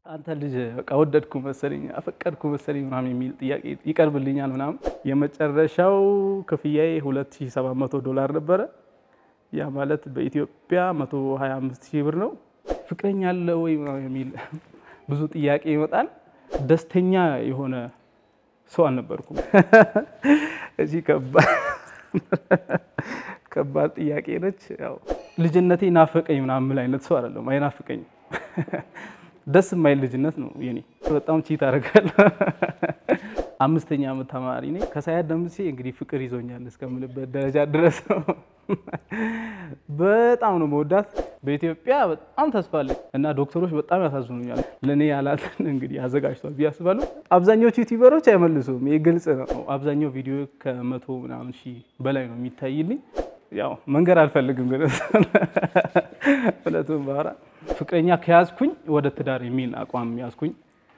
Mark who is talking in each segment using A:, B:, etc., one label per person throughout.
A: አንተ ልጅ በቃ ወደድኩ መሰለኝ አፈቀድኩ መሰለኝ ምናምን የሚል ጥያቄ ይቀርብልኛል ምናምን። የመጨረሻው ክፍያዬ 2700 ዶላር ነበረ። ያ ማለት በኢትዮጵያ 125 ሺህ ብር ነው። ፍቅረኛ አለ ወይ ምናምን የሚል ብዙ ጥያቄ ይመጣል። ደስተኛ የሆነ ሰው አልነበርኩም። እዚህ ከባድ ጥያቄ ነች። ያው ልጅነቴ ናፈቀኝ ምናምን የምል አይነት ሰው አይደለም። አይናፍቀኝም። ደስ የማይል ልጅነት ነው የኔ። በጣም ቺት አደርጋለሁ። አምስተኛ ዓመት ተማሪ ነኝ። ከሳያት ደምሴ እንግዲህ ፍቅር ይዞኛል እስከምልበት ደረጃ ድረስ ነው። በጣም ነው መወዳት። በኢትዮጵያ በጣም ተስፋ አለኝ እና ዶክተሮች በጣም ያሳዝኑኛል። ለእኔ ያላትን እንግዲህ አዘጋጅቷል ብዬ አስባለሁ። አብዛኞቹ ዩቲዩበሮች አይመልሱም። ይህ ግልጽ ነው። አብዛኛው ቪዲዮ ከመቶ ምናምን ሺህ በላይ ነው የሚታይልኝ። ያው መንገድ አልፈልግም ግን እውነቱን ባወራ ፍቅረኛ ከያዝኩኝ ወደ ትዳር የሚል አቋም ያዝኩኝ።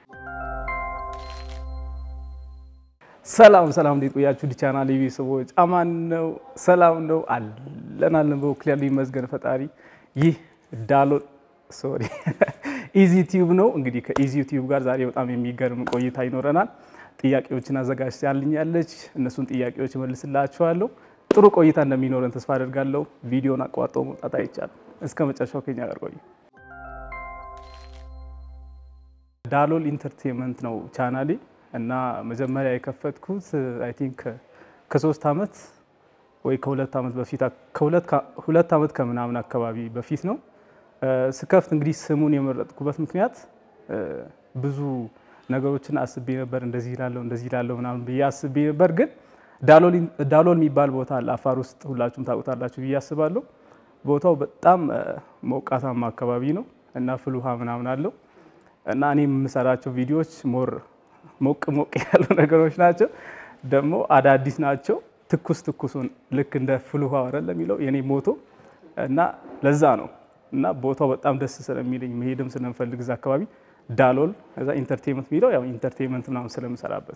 A: ሰላም ሰላም፣ እንዴት ቆያችሁ? ቻናል ቤተሰቦች አማን ነው፣ ሰላም ነው አለን አለን። በወክል ያሉ ይመስገን ፈጣሪ። ይህ ዳሎል ሶሪ ኢዚ ቲዩብ ነው። እንግዲህ ከኢዚ ቲዩብ ጋር ዛሬ በጣም የሚገርም ቆይታ ይኖረናል። ጥያቄዎችን አዘጋጅታልኛለች። እነሱን ጥያቄዎች መልስላችኋለሁ። ጥሩ ቆይታ እንደሚኖረን ተስፋ አደርጋለሁ። ቪዲዮን አቋርጦ መውጣት አይቻልም። እስከ መጨረሻው ከኛ ጋር ቆዩ። ዳሎል ኢንተርቴንመንት ነው ቻናሌ እና መጀመሪያ የከፈትኩት አይ ቲንክ ከሶስት ዓመት ወይ ከሁለት ዓመት በፊት ሁለት ዓመት ከምናምን አካባቢ በፊት ነው ስከፍት። እንግዲህ ስሙን የመረጥኩበት ምክንያት ብዙ ነገሮችን አስቤ ነበር። እንደዚህ ይላለሁ እንደዚህ ይላለሁ ምናምን ብዬ አስቤ ነበር ግን ዳሎል የሚባል ቦታ አለ አፋር ውስጥ ሁላችሁም ታውቁታላችሁ ብዬ አስባለሁ። ቦታው በጣም ሞቃታማ አካባቢ ነው እና ፍል ውሃ ምናምን አለው እና እኔ የምሰራቸው ቪዲዮዎች ሞር ሞቅ ሞቅ ያሉ ነገሮች ናቸው፣ ደግሞ አዳዲስ ናቸው። ትኩስ ትኩሱን ልክ እንደ ፍል ውሃ ወረለ የሚለው የኔ ሞቶ እና ለዛ ነው እና ቦታው በጣም ደስ ስለሚለኝ መሄድም ስለምፈልግ እዛ አካባቢ ዳሎል እዛ ኢንተርቴንመንት የሚለው ያው ኢንተርቴንመንት ምናምን ስለምሰራበት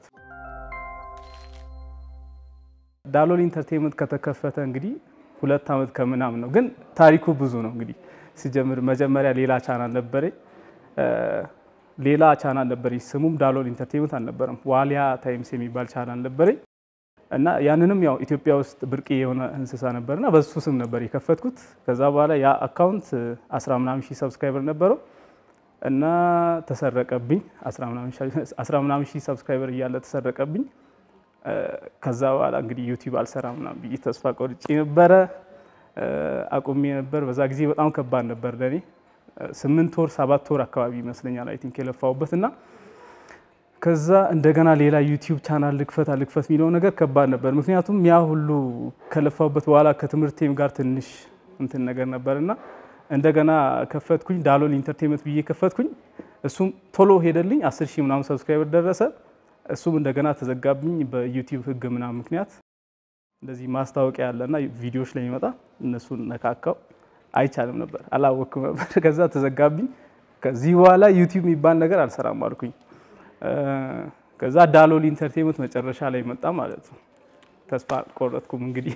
A: ዳሎል ኢንተርቴንመንት ከተከፈተ እንግዲህ ሁለት ዓመት ከምናምን ነው። ግን ታሪኩ ብዙ ነው። እንግዲህ ሲጀምር መጀመሪያ ሌላ ቻናል ነበረኝ ሌላ ቻናል ነበረኝ። ስሙም ዳሎል ኢንተርቴንመንት አልነበረም። ዋሊያ ታይምስ የሚባል ቻናል ነበረኝ እና ያንንም ያው ኢትዮጵያ ውስጥ ብርቅ የሆነ እንስሳ ነበርና በሱ ስም ነበር የከፈትኩት። ከዛ በኋላ ያ አካውንት አስራ ምናምን ሺህ ሰብስክራይበር ነበረው እና ተሰረቀብኝ። አስራ ምናምን ሺህ ሰብስክራይበር እያለ ተሰረቀብኝ። ከዛ በኋላ እንግዲህ ዩቲዩብ አልሰራም ምናምን ብዬ ተስፋ ቆርጬ ነበረ፣ አቁሜ ነበር። በዛ ጊዜ በጣም ከባድ ነበር ለእኔ። ስምንት ወር ሰባት ወር አካባቢ ይመስለኛል አይ ቲንክ የለፋሁበት እና ከዛ እንደገና ሌላ ዩቲዩብ ቻናል ልክፈት አልክፈት የሚለው ነገር ከባድ ነበር። ምክንያቱም ያ ሁሉ ከለፋሁበት በኋላ ከትምህርቴም ጋር ትንሽ እንትን ነገር ነበር እና እንደገና ከፈትኩኝ ዳሎል ኢንተርቴንመንት ብዬ ከፈትኩኝ። እሱም ቶሎ ሄደልኝ፣ አስር ሺህ ምናምን ሰብስክራይበር ደረሰ። እሱም እንደገና ተዘጋብኝ በዩቲዩብ ሕግ ምናምን ምክንያት እንደዚህ ማስታወቂያ ያለና ቪዲዮዎች ላይ ይመጣ እነሱን ነካካው አይቻልም ነበር አላወቅኩም ነበር። ከዛ ተዘጋብኝ። ከዚህ በኋላ ዩቲዩብ የሚባል ነገር አልሰራም አልኩኝ። ከዛ ዳሎል ኢንተርቴንመንት መጨረሻ ላይ መጣ ማለት ነው። ተስፋ ቆረጥኩም እንግዲህ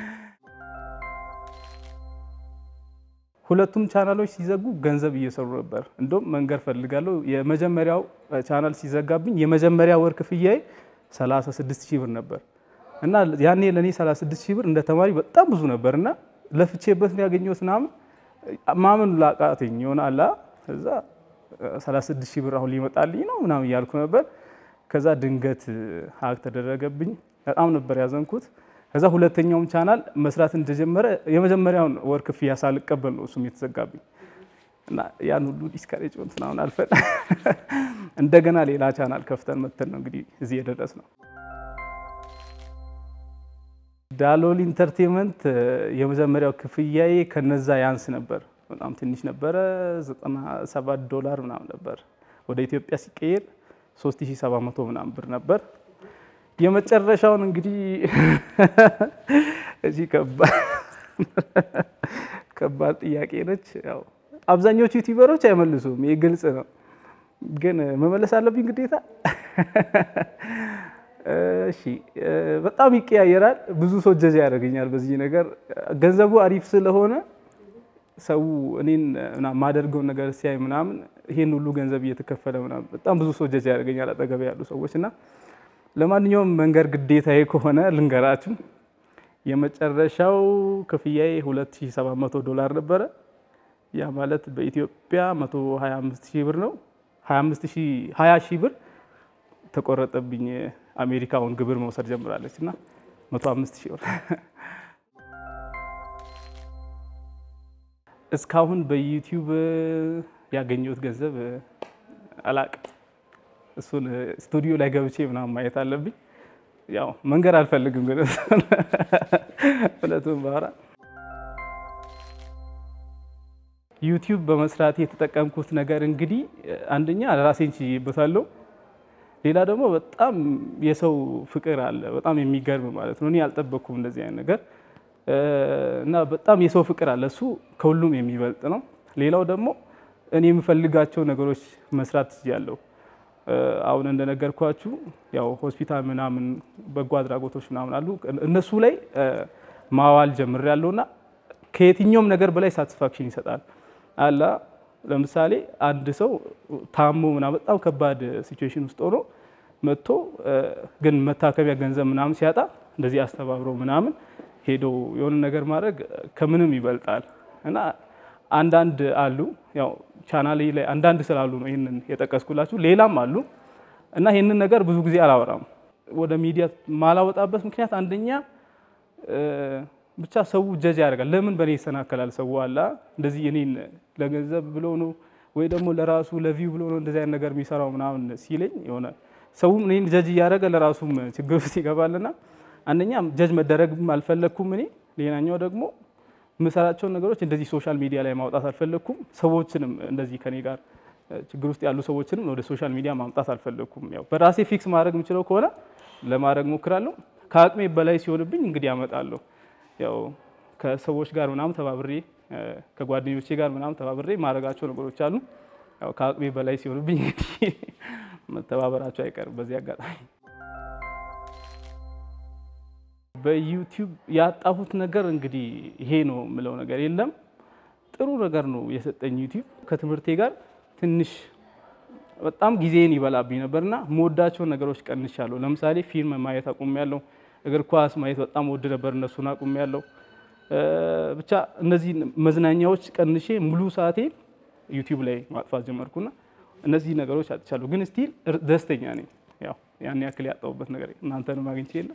A: ሁለቱም ቻናሎች ሲዘጉ ገንዘብ እየሰሩ ነበር። እንደውም መንገር ፈልጋለሁ። የመጀመሪያው ቻናል ሲዘጋብኝ የመጀመሪያ ወር ክፍያዬ 36 ሺህ ብር ነበር እና ያኔ ለእኔ 36 ሺህ ብር እንደ ተማሪ በጣም ብዙ ነበር እና ለፍቼበት ነው ያገኘሁት ምናምን ማመን ላቃተኝ ይሆናል። እዛ 36 ሺህ ብር አሁን ሊመጣልኝ ነው ምናምን እያልኩ ነበር። ከዛ ድንገት ሀክ ተደረገብኝ። በጣም ነበር ያዘንኩት። ከዛ ሁለተኛውም ቻናል መስራት እንደጀመረ የመጀመሪያውን ወር ክፍያ ሳልቀበል ነው እሱም የተዘጋብኝ እና ያን ሁሉ ዲስካሬጅ ምናምን አልፈን እንደገና ሌላ ቻናል ከፍተን መተን ነው እንግዲህ እዚህ የደረስ ነው። ዳሎል ኢንተርቴንመንት የመጀመሪያው ክፍያዬ ከነዛ ያንስ ነበር። በጣም ትንሽ ነበረ። 97 ዶላር ምናምን ነበር። ወደ ኢትዮጵያ ሲቀየር 3700 ምናምን ብር ነበር። የመጨረሻውን እንግዲህ እዚህ ከባድ ጥያቄ ነች። ያው አብዛኞቹ ዩቲዩበሮች አይመልሱም። ይህ ግልጽ ነው፣ ግን መመለስ አለብኝ ግዴታ። እሺ በጣም ይቀያየራል። ብዙ ሰው ጀጅ ያደርገኛል በዚህ ነገር። ገንዘቡ አሪፍ ስለሆነ ሰው እኔን ማደርገውን ነገር ሲያይ ምናምን ይሄን ሁሉ ገንዘብ እየተከፈለ ምናምን በጣም ብዙ ሰው ጀጅ ያደርገኛል አጠገቤ ያሉ ሰዎች እና ለማንኛውም መንገር ግዴታዬ ከሆነ ልንገራችሁ። የመጨረሻው ክፍያዬ 2700 ዶላር ነበረ። ያ ማለት በኢትዮጵያ 125 ሺህ ብር ነው። 25 ሺህ 20 ሺህ ብር ተቆረጠብኝ። አሜሪካውን ግብር መውሰድ ጀምራለች እና 105 ሺህ ብር እስካሁን በዩቲዩብ ያገኘሁት ገንዘብ አላቅም። እሱን ስቱዲዮ ላይ ገብቼ ምናምን ማየት አለብኝ። ያው መንገር አልፈልግም፣ ግን እውነቱን ባወራ ዩቲዩብ በመስራት የተጠቀምኩት ነገር እንግዲህ አንደኛ ራሴን ችዬበታለሁ። ሌላ ደግሞ በጣም የሰው ፍቅር አለ፣ በጣም የሚገርም ማለት ነው። እኔ አልጠበቅኩም እንደዚህ አይነት ነገር እና በጣም የሰው ፍቅር አለ። እሱ ከሁሉም የሚበልጥ ነው። ሌላው ደግሞ እኔ የምፈልጋቸው ነገሮች መስራት ችያለሁ። አሁን እንደነገርኳችሁ ያው ሆስፒታል ምናምን በጎ አድራጎቶች ምናምን አሉ። እነሱ ላይ ማዋል ጀምሬያለሁ እና ከየትኛውም ነገር በላይ ሳቲስፋክሽን ይሰጣል። አላ ለምሳሌ አንድ ሰው ታሞ ምናምን በጣም ከባድ ሲቹዌሽን ውስጥ ሆኖ መጥቶ ግን መታከሚያ ገንዘብ ምናምን ሲያጣ እንደዚህ አስተባብሮ ምናምን ሄዶ የሆነ ነገር ማድረግ ከምንም ይበልጣል እና አንዳንድ አሉ ያው ቻናሌ ላይ አንዳንድ ስላሉ ነው ይህንን የጠቀስኩላችሁ። ሌላም አሉ እና ይህንን ነገር ብዙ ጊዜ አላወራም። ወደ ሚዲያ ማላወጣበት ምክንያት አንደኛ ብቻ ሰው ጀጅ ያደርጋል። ለምን በእኔ ይሰናከላል? ሰው አላ እንደዚህ እኔን ለገንዘብ ብሎ ነው ወይ ደግሞ ለራሱ ለቪው ብሎ ነው እንደዚህ አይነት ነገር የሚሰራው ምናምን ሲለኝ የሆነ ሰውም እኔን ጀጅ እያደረገ ለራሱም ችግር ውስጥ ይገባልና አንደኛ ጀጅ መደረግም አልፈለግኩም እኔ። ሌላኛው ደግሞ የምሰራቸውን ነገሮች እንደዚህ ሶሻል ሚዲያ ላይ ማውጣት አልፈለግኩም። ሰዎችንም እንደዚህ ከኔ ጋር ችግር ውስጥ ያሉ ሰዎችንም ወደ ሶሻል ሚዲያ ማምጣት አልፈለግኩም። ያው በራሴ ፊክስ ማድረግ የምችለው ከሆነ ለማድረግ ሞክራለሁ። ከአቅሜ በላይ ሲሆንብኝ እንግዲህ ያመጣለሁ። ያው ከሰዎች ጋር ምናምን ተባብሬ ከጓደኞቼ ጋር ምናምን ተባብሬ ማድረጋቸው ነገሮች አሉ። ያው ከአቅሜ በላይ ሲሆንብኝ እንግዲህ መተባበራቸው አይቀርም በዚህ አጋጣሚ በዩቲዩብ ያጣሁት ነገር እንግዲህ ይሄ ነው የምለው ነገር የለም። ጥሩ ነገር ነው የሰጠኝ ዩቲዩብ። ከትምህርቴ ጋር ትንሽ በጣም ጊዜን ይበላብኝ ነበርና መወዳቸውን ነገሮች ቀንሻለሁ። ለምሳሌ ፊልም ማየት አቁሜያለሁ። እግር ኳስ ማየት በጣም ወድ ነበር፣ እነሱን አቁሜያለሁ። ብቻ እነዚህ መዝናኛዎች ቀንሼ ሙሉ ሰዓቴን ዩቲዩብ ላይ ማጥፋት ጀመርኩና እነዚህ ነገሮች አጥቻለሁ። ግን ስቲል ደስተኛ ነኝ። ያው ያን ያክል ያጣሁበት ነገር እናንተንም አግኝቼ የለ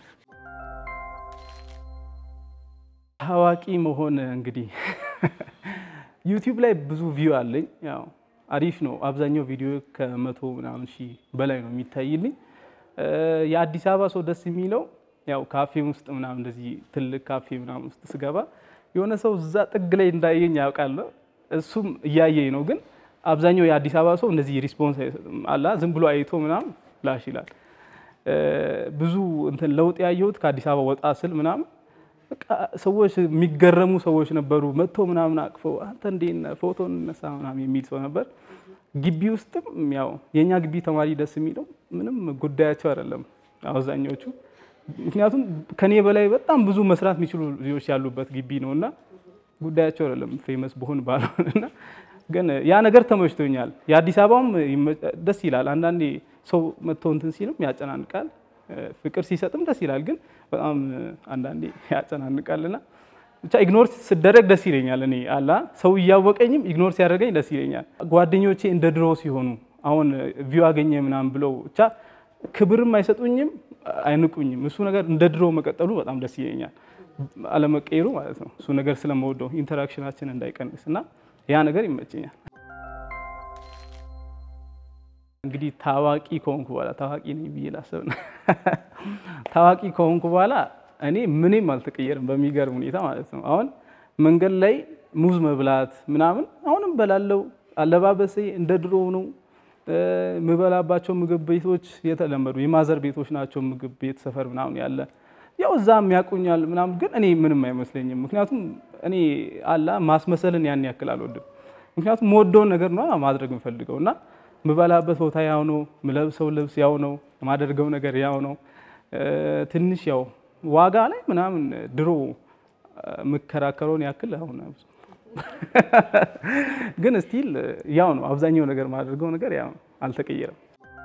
A: ታዋቂ መሆን እንግዲህ ዩቲዩብ ላይ ብዙ ቪው አለኝ። ያው አሪፍ ነው። አብዛኛው ቪዲዮ ከመቶ ምናምን ሺህ በላይ ነው የሚታይልኝ። የአዲስ አበባ ሰው ደስ የሚለው ያው ካፌ ውስጥ ምናምን እንደዚህ ትልቅ ካፌ ምናምን ውስጥ ስገባ የሆነ ሰው እዛ ጥግ ላይ እንዳየኝ ያውቃል። እሱም እያየኝ ነው። ግን አብዛኛው የአዲስ አበባ ሰው እንደዚህ ሪስፖንስ አይሰጥም። አላ ዝም ብሎ አይቶ ምናምን ላሽ ይላል። ብዙ እንትን ለውጥ ያየሁት ከአዲስ አበባ ወጣ ስል ምናምን በቃ ሰዎች የሚገረሙ ሰዎች ነበሩ። መጥቶ ምናምን አቅፈው አንተ እንዴት ነህ ፎቶ እንነሳ ምናምን የሚል ሰው ነበር። ግቢ ውስጥም ያው የእኛ ግቢ ተማሪ ደስ የሚለው ምንም ጉዳያቸው አይደለም አብዛኞቹ። ምክንያቱም ከኔ በላይ በጣም ብዙ መስራት የሚችሉ ልጆች ያሉበት ግቢ ነው እና ጉዳያቸው አይደለም ፌመስ በሆን ባልሆን እና ግን ያ ነገር ተመችቶኛል። የአዲስ አበባም ደስ ይላል። አንዳንዴ ሰው መጥቶ እንትን ሲልም ያጨናንቃል ፍቅር ሲሰጥም ደስ ይላል። ግን በጣም አንዳንዴ ያጨናንቃልና ብቻ ኢግኖር ስደረግ ደስ ይለኛል። እኔ አላ ሰው እያወቀኝም ኢግኖር ሲያደርገኝ ደስ ይለኛል። ጓደኞቼ እንደ ድሮ ሲሆኑ አሁን ቪው አገኘ ምናምን ብለው ብቻ ክብርም አይሰጡኝም፣ አይንቁኝም። እሱ ነገር እንደ ድሮ መቀጠሉ በጣም ደስ ይለኛል። አለመቀየሩ ማለት ነው። እሱ ነገር ስለመወደው ኢንተራክሽናችን እንዳይቀንስ እና ያ ነገር ይመቸኛል። እንግዲህ ታዋቂ ከሆንኩ በኋላ ታዋቂ ነኝ ብዬ ላስብ ነው። ታዋቂ ከሆንኩ በኋላ እኔ ምንም አልተቀየርም በሚገርም ሁኔታ ማለት ነው። አሁን መንገድ ላይ ሙዝ መብላት ምናምን አሁንም በላለው። አለባበሴ እንደ ድሮ ነው። የምበላባቸው ምግብ ቤቶች የተለመዱ የማዘር ቤቶች ናቸው። ምግብ ቤት ሰፈር ምናምን ያለ ያው እዛም ያውቁኛል ምናምን፣ ግን እኔ ምንም አይመስለኝም። ምክንያቱም እኔ አላ ማስመሰልን ያን ያክል አልወድም። ምክንያቱም የምወደውን ነገር ነው ማድረግ የምፈልገው እና ምበላበት ቦታ ያው ነው፣ ምለብሰው ልብስ ያው ነው፣ የማደርገው ነገር ያው ነው። ትንሽ ያው ዋጋ ላይ ምናምን ድሮ የምከራከረውን ያክል አሁን ግን ስቲል ያው ነው። አብዛኛው ነገር ማድረገው ነገር ያው አልተቀየረም።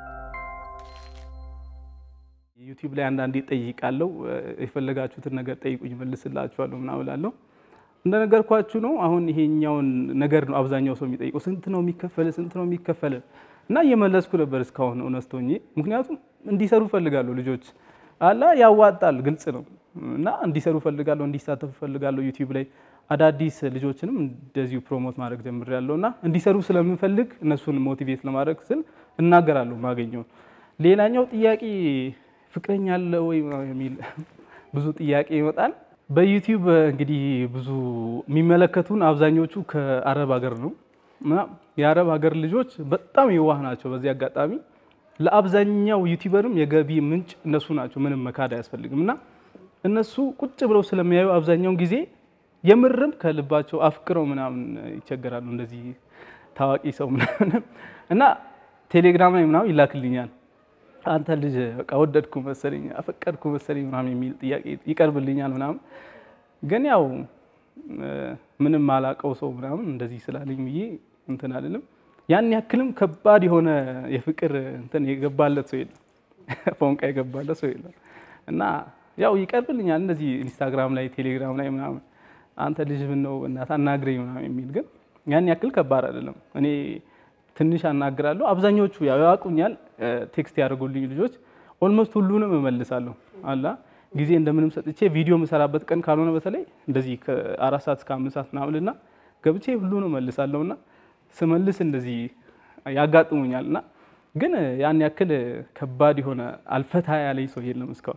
A: ዩቲዩብ ላይ አንዳንዴ ጠይቃለሁ። የፈለጋችሁትን ነገር ጠይቁኝ መልስላችኋለሁ ምናምን እላለሁ። እንደነገርኳችሁ ነው። አሁን ይሄኛውን ነገር ነው አብዛኛው ሰው የሚጠይቀው፣ ስንት ነው የሚከፈል፣ ስንት ነው የሚከፈል እና እየመለስኩ ነበር እስካሁን እውነት ሆኜ። ምክንያቱም እንዲሰሩ ፈልጋለሁ ልጆች አላ ያዋጣል፣ ግልጽ ነው እና እንዲሰሩ ፈልጋለሁ፣ እንዲሳተፉ ፈልጋለሁ። ዩቲዩብ ላይ አዳዲስ ልጆችንም እንደዚሁ ፕሮሞት ማድረግ ጀምሬያለሁ እና እንዲሰሩ ስለምንፈልግ እነሱን ሞቲቬት ለማድረግ ስል እናገራለሁ ማገኘውን። ሌላኛው ጥያቄ ፍቅረኛ አለ ወይ የሚል ብዙ ጥያቄ ይመጣል። በዩቲዩብ እንግዲህ ብዙ የሚመለከቱን አብዛኞቹ ከአረብ ሀገር ነው እና የአረብ ሀገር ልጆች በጣም የዋህ ናቸው። በዚህ አጋጣሚ ለአብዛኛው ዩቲዩበርም የገቢ ምንጭ እነሱ ናቸው። ምንም መካድ አያስፈልግም እና እነሱ ቁጭ ብለው ስለሚያዩ አብዛኛውን ጊዜ የምርም ከልባቸው አፍቅረው ምናምን ይቸገራሉ። እንደዚህ ታዋቂ ሰው ምናምን እና ቴሌግራም ላይ ምናምን ይላክልኛል አንተ ልጅ በቃ ወደድኩ መሰለኝ አፈቀድኩ መሰለኝ ምናምን የሚል ጥያቄ ይቀርብልኛል ምናምን። ግን ያው ምንም አላቀው ሰው ምናምን እንደዚህ ስላለኝ ብዬ እንትን አልልም። ያን ያክልም ከባድ የሆነ የፍቅር እንትን የገባለት ሰው የለም፣ ፎንቃ የገባለት ሰው የለም። እና ያው ይቀርብልኛል እንደዚህ ኢንስታግራም ላይ ቴሌግራም ላይ ምናምን አንተ ልጅ ምን ነው እናትህ አናግረኝ ምናምን የሚል ግን ያን ያክል ከባድ አይደለም። እኔ ትንሽ አናግራለሁ። አብዛኞቹ ያው ያውቁኛል፣ ቴክስት ያደርጉልኝ ልጆች ኦልሞስት ሁሉንም እመልሳለሁ። አላ ጊዜ እንደምንም ሰጥቼ ቪዲዮ የምሰራበት ቀን ካልሆነ በተለይ እንደዚህ ከአራት ሰዓት እስከ አምስት ሰዓት ምናምንና ገብቼ ሁሉንም እመልሳለሁ እና ስመልስ እንደዚህ ያጋጥሙኛል እና ግን ያን ያክል ከባድ የሆነ አልፈታ ያለኝ ሰው የለም እስካሁን።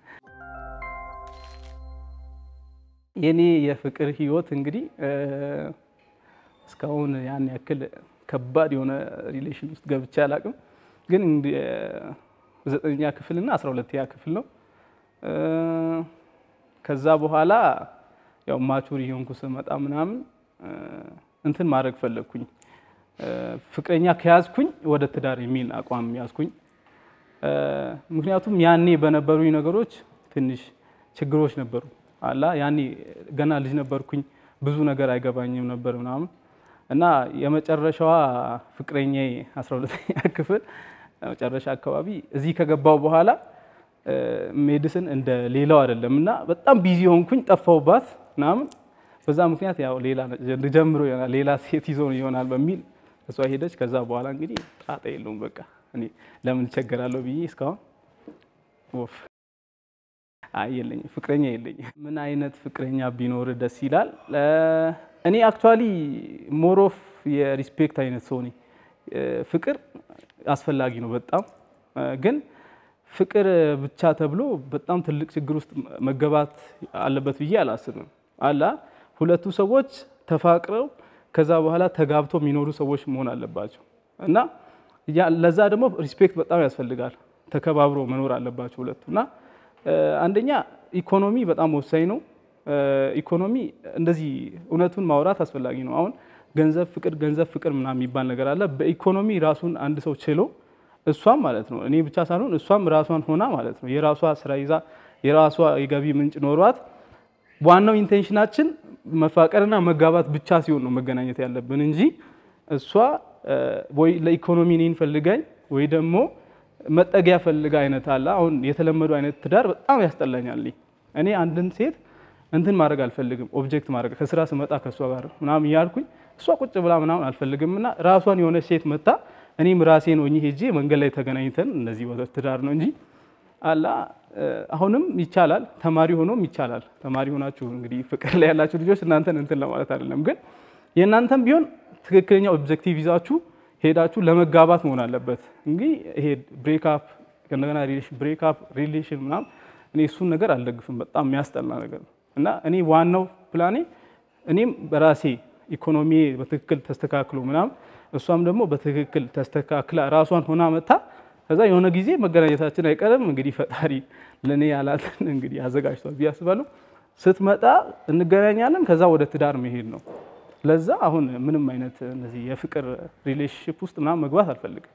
A: የኔ የፍቅር ህይወት እንግዲህ እስካሁን ያን ያክል ከባድ የሆነ ሪሌሽን ውስጥ ገብቼ አላቅም። ግን ዘጠነኛ ክፍል እና አስራ ሁለተኛ ክፍል ነው። ከዛ በኋላ ያው ማቹር የሆንኩ ስመጣ ምናምን እንትን ማድረግ ፈለግኩኝ። ፍቅረኛ ከያዝኩኝ ወደ ትዳር የሚል አቋም ያዝኩኝ። ምክንያቱም ያኔ በነበሩኝ ነገሮች ትንሽ ችግሮች ነበሩ። አላ ያኔ ገና ልጅ ነበርኩኝ፣ ብዙ ነገር አይገባኝም ነበር ምናምን እና የመጨረሻዋ ፍቅረኛ 12ኛ ክፍል መጨረሻ አካባቢ እዚህ ከገባው በኋላ ሜዲስን እንደ ሌላው አይደለም እና በጣም ቢዚ ሆንኩኝ፣ ጠፋውባት ምናምን። በዛ ምክንያት ያው ሌላ ጀምሮ ይሆናል ሌላ ሴት ይዞ ይሆናል በሚል እሷ ሄደች። ከዛ በኋላ እንግዲህ ጣጣ የለውም በቃ እኔ ለምን እቸገራለሁ ብዬ እስካሁን ወፍ አይ የለኝም፣ ፍቅረኛ የለኝም። ምን አይነት ፍቅረኛ ቢኖር ደስ ይላል? እኔ አክቹዋሊ ሞሮፍ የሪስፔክት አይነት ሰው ነኝ። ፍቅር አስፈላጊ ነው በጣም ግን ፍቅር ብቻ ተብሎ በጣም ትልቅ ችግር ውስጥ መገባት አለበት ብዬ አላስብም። አላ ሁለቱ ሰዎች ተፋቅረው ከዛ በኋላ ተጋብተው የሚኖሩ ሰዎች መሆን አለባቸው እና ለዛ ደግሞ ሪስፔክት በጣም ያስፈልጋል። ተከባብሮ መኖር አለባቸው ሁለቱ እና አንደኛ ኢኮኖሚ በጣም ወሳኝ ነው። ኢኮኖሚ እንደዚህ እውነቱን ማውራት አስፈላጊ ነው። አሁን ገንዘብ ፍቅር፣ ገንዘብ ፍቅር ምናምን የሚባል ነገር አለ። በኢኮኖሚ ራሱን አንድ ሰው ችሎ እሷም ማለት ነው እኔ ብቻ ሳልሆን እሷም ራሷን ሆና ማለት ነው የራሷ ስራ ይዛ የራሷ የገቢ ምንጭ ኖሯት ዋናው ኢንቴንሽናችን መፋቀርና መጋባት ብቻ ሲሆን ነው መገናኘት ያለብን እንጂ እሷ ወይ ለኢኮኖሚ እኔን ፈልጋኝ ወይ ደግሞ መጠጊያ ፈልጋ አይነት አለ። አሁን የተለመዱ አይነት ትዳር በጣም ያስጠላኛል። እኔ አንድን ሴት እንትን ማድረግ አልፈልግም። ኦብጀክት ማድረግ ከስራ ስመጣ ከእሷ ጋር ምናምን እያልኩኝ እሷ ቁጭ ብላ ምናምን አልፈልግም እና ራሷን የሆነች ሴት መታ እኔም ራሴን ሆኜ ሄጄ መንገድ ላይ ተገናኝተን እነዚህ ወደ ትዳር ነው እንጂ አላ አሁንም ይቻላል። ተማሪ ሆኖም ይቻላል። ተማሪ ሆናችሁ እንግዲህ ፍቅር ላይ ያላችሁ ልጆች እናንተን እንትን ለማለት አይደለም፣ ግን የእናንተም ቢሆን ትክክለኛ ኦብጀክቲቭ ይዛችሁ ሄዳችሁ ለመጋባት መሆን አለበት። እንግዲህ ይሄ ብሬክአፕ ከእንደገና ብሬክአፕ ሪሌሽን ምናምን እኔ እሱን ነገር አልደግፍም። በጣም የሚያስጠላ ነገር ነው እና እኔ ዋናው ፕላኔ እኔም በራሴ ኢኮኖሚ በትክክል ተስተካክሎ ምናምን እሷም ደግሞ በትክክል ተስተካክላ ራሷን ሆና መታ ከዛ የሆነ ጊዜ መገናኘታችን አይቀርም። እንግዲህ ፈጣሪ ለእኔ ያላትን እንግዲህ አዘጋጅቷል ብዬ አስባለሁ። ስትመጣ እንገናኛለን። ከዛ ወደ ትዳር መሄድ ነው። ለዛ አሁን ምንም አይነት እነዚህ የፍቅር ሪሌሽንሽፕ ውስጥ ምናምን መግባት አልፈልግም።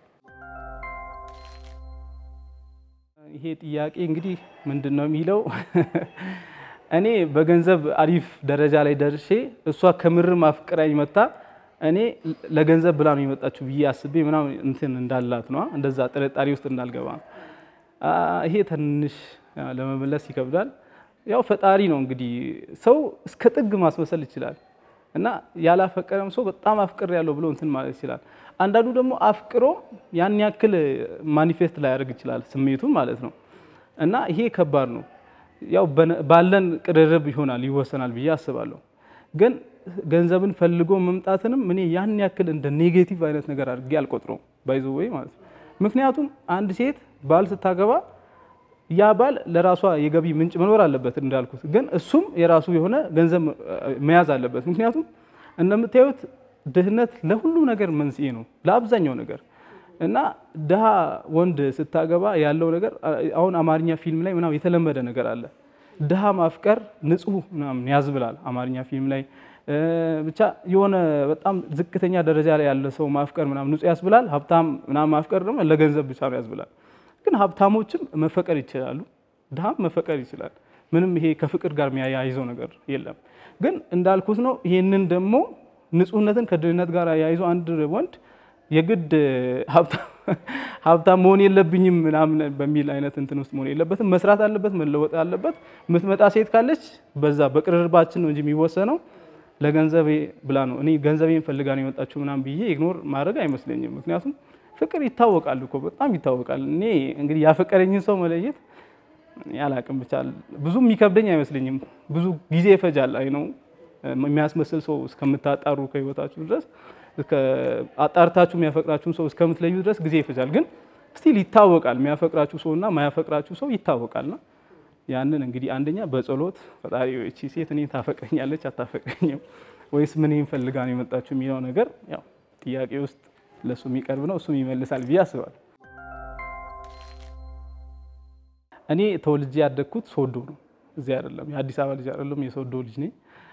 A: ይሄ ጥያቄ እንግዲህ ምንድን ነው የሚለው እኔ በገንዘብ አሪፍ ደረጃ ላይ ደርሼ እሷ ከምርም አፍቅራኝ መታ እኔ ለገንዘብ ብላ ነው የመጣችሁ ብዬ አስቤ ምናምን እንትን እንዳላት ነው እንደዛ ጥርጣሬ ውስጥ እንዳልገባ ነው። ይሄ ትንሽ ለመመለስ ይከብዳል። ያው ፈጣሪ ነው እንግዲህ ሰው እስከ ጥግ ማስመሰል ይችላል እና ያላፈቀረም ሰው በጣም አፍቅር ያለው ብሎ እንትን ማለት ይችላል። አንዳንዱ ደግሞ አፍቅሮ ያን ያክል ማኒፌስት ላያደርግ ይችላል ስሜቱን ማለት ነው እና ይሄ ከባድ ነው። ያው ባለን ቅርርብ ይሆናል ይወሰናል ብዬ አስባለሁ። ግን ገንዘብን ፈልጎ መምጣትንም እኔ ያን ያክል እንደ ኔጌቲቭ አይነት ነገር አድርጌ አልቆጥረውም ባይዞ ወይ ማለት ነው። ምክንያቱም አንድ ሴት ባል ስታገባ ያ ባል ለራሷ የገቢ ምንጭ መኖር አለበት እንዳልኩት፣ ግን እሱም የራሱ የሆነ ገንዘብ መያዝ አለበት። ምክንያቱም እንደምታዩት ድህነት ለሁሉም ነገር መንስኤ ነው፣ ለአብዛኛው ነገር እና ድሃ ወንድ ስታገባ ያለው ነገር አሁን አማርኛ ፊልም ላይ ምናምን የተለመደ ነገር አለ። ድሃ ማፍቀር ንጹህ ምናምን ያዝብላል አማርኛ ፊልም ላይ ብቻ የሆነ በጣም ዝቅተኛ ደረጃ ላይ ያለ ሰው ማፍቀር ምናምን ንጹህ ያስብላል። ሀብታም ምናምን ማፍቀር ደግሞ ለገንዘብ ብቻ ነው ያስብላል። ግን ሀብታሞችም መፈቀር ይችላሉ፣ ድሃም መፈቀር ይችላል። ምንም ይሄ ከፍቅር ጋር የሚያያይዘው ነገር የለም። ግን እንዳልኩት ነው። ይሄንን ደግሞ ንጹህነትን ከድህነት ጋር ያይዞ አንድ ወንድ የግድ ሀብታም መሆን የለብኝም ምናምን በሚል አይነት እንትን ውስጥ መሆን የለበትም። መስራት አለበት፣ መለወጥ አለበት። የምትመጣ ሴት ካለች በዛ በቅርርባችን ነው እንጂ የሚወሰነው ለገንዘቤ ብላ ነው እኔ ገንዘቤን ፈልጋ ነው የመጣችው ምናምን ብዬ ኢግኖር ማድረግ አይመስለኝም። ምክንያቱም ፍቅር ይታወቃል እኮ በጣም ይታወቃል። እኔ እንግዲህ ያፈቀረኝን ሰው መለየት ያላቅም ብቻ ብዙ የሚከብደኝ አይመስለኝም። ብዙ ጊዜ ይፈጃል። አይ ነው የሚያስመስል ሰው እስከምታጣሩ ከህይወታችሁ ድረስ አጣርታችሁ የሚያፈቅራችሁን ሰው እስከምትለዩ ድረስ ጊዜ ይፈጃል። ግን ስቲል ይታወቃል። የሚያፈቅራችሁ ሰው እና ማያፈቅራችሁ ሰው ይታወቃልና ያንን እንግዲህ አንደኛ በጸሎት ፈጣሪ እቺ ሴት እኔ ታፈቅረኛለች አታፈቅረኝም ወይስ ምን ፈልጋ ነው የመጣችሁ የሚለው ነገር ያው ጥያቄ ውስጥ ለሱ የሚቀርብ ነው። እሱም ይመልሳል ብዬ አስባለሁ። እኔ ተወልጄ ያደግኩት ሶዶ ነው። እዚህ አይደለም፣ የአዲስ አበባ ልጅ አይደለም፣ የሶዶ ልጅ ነኝ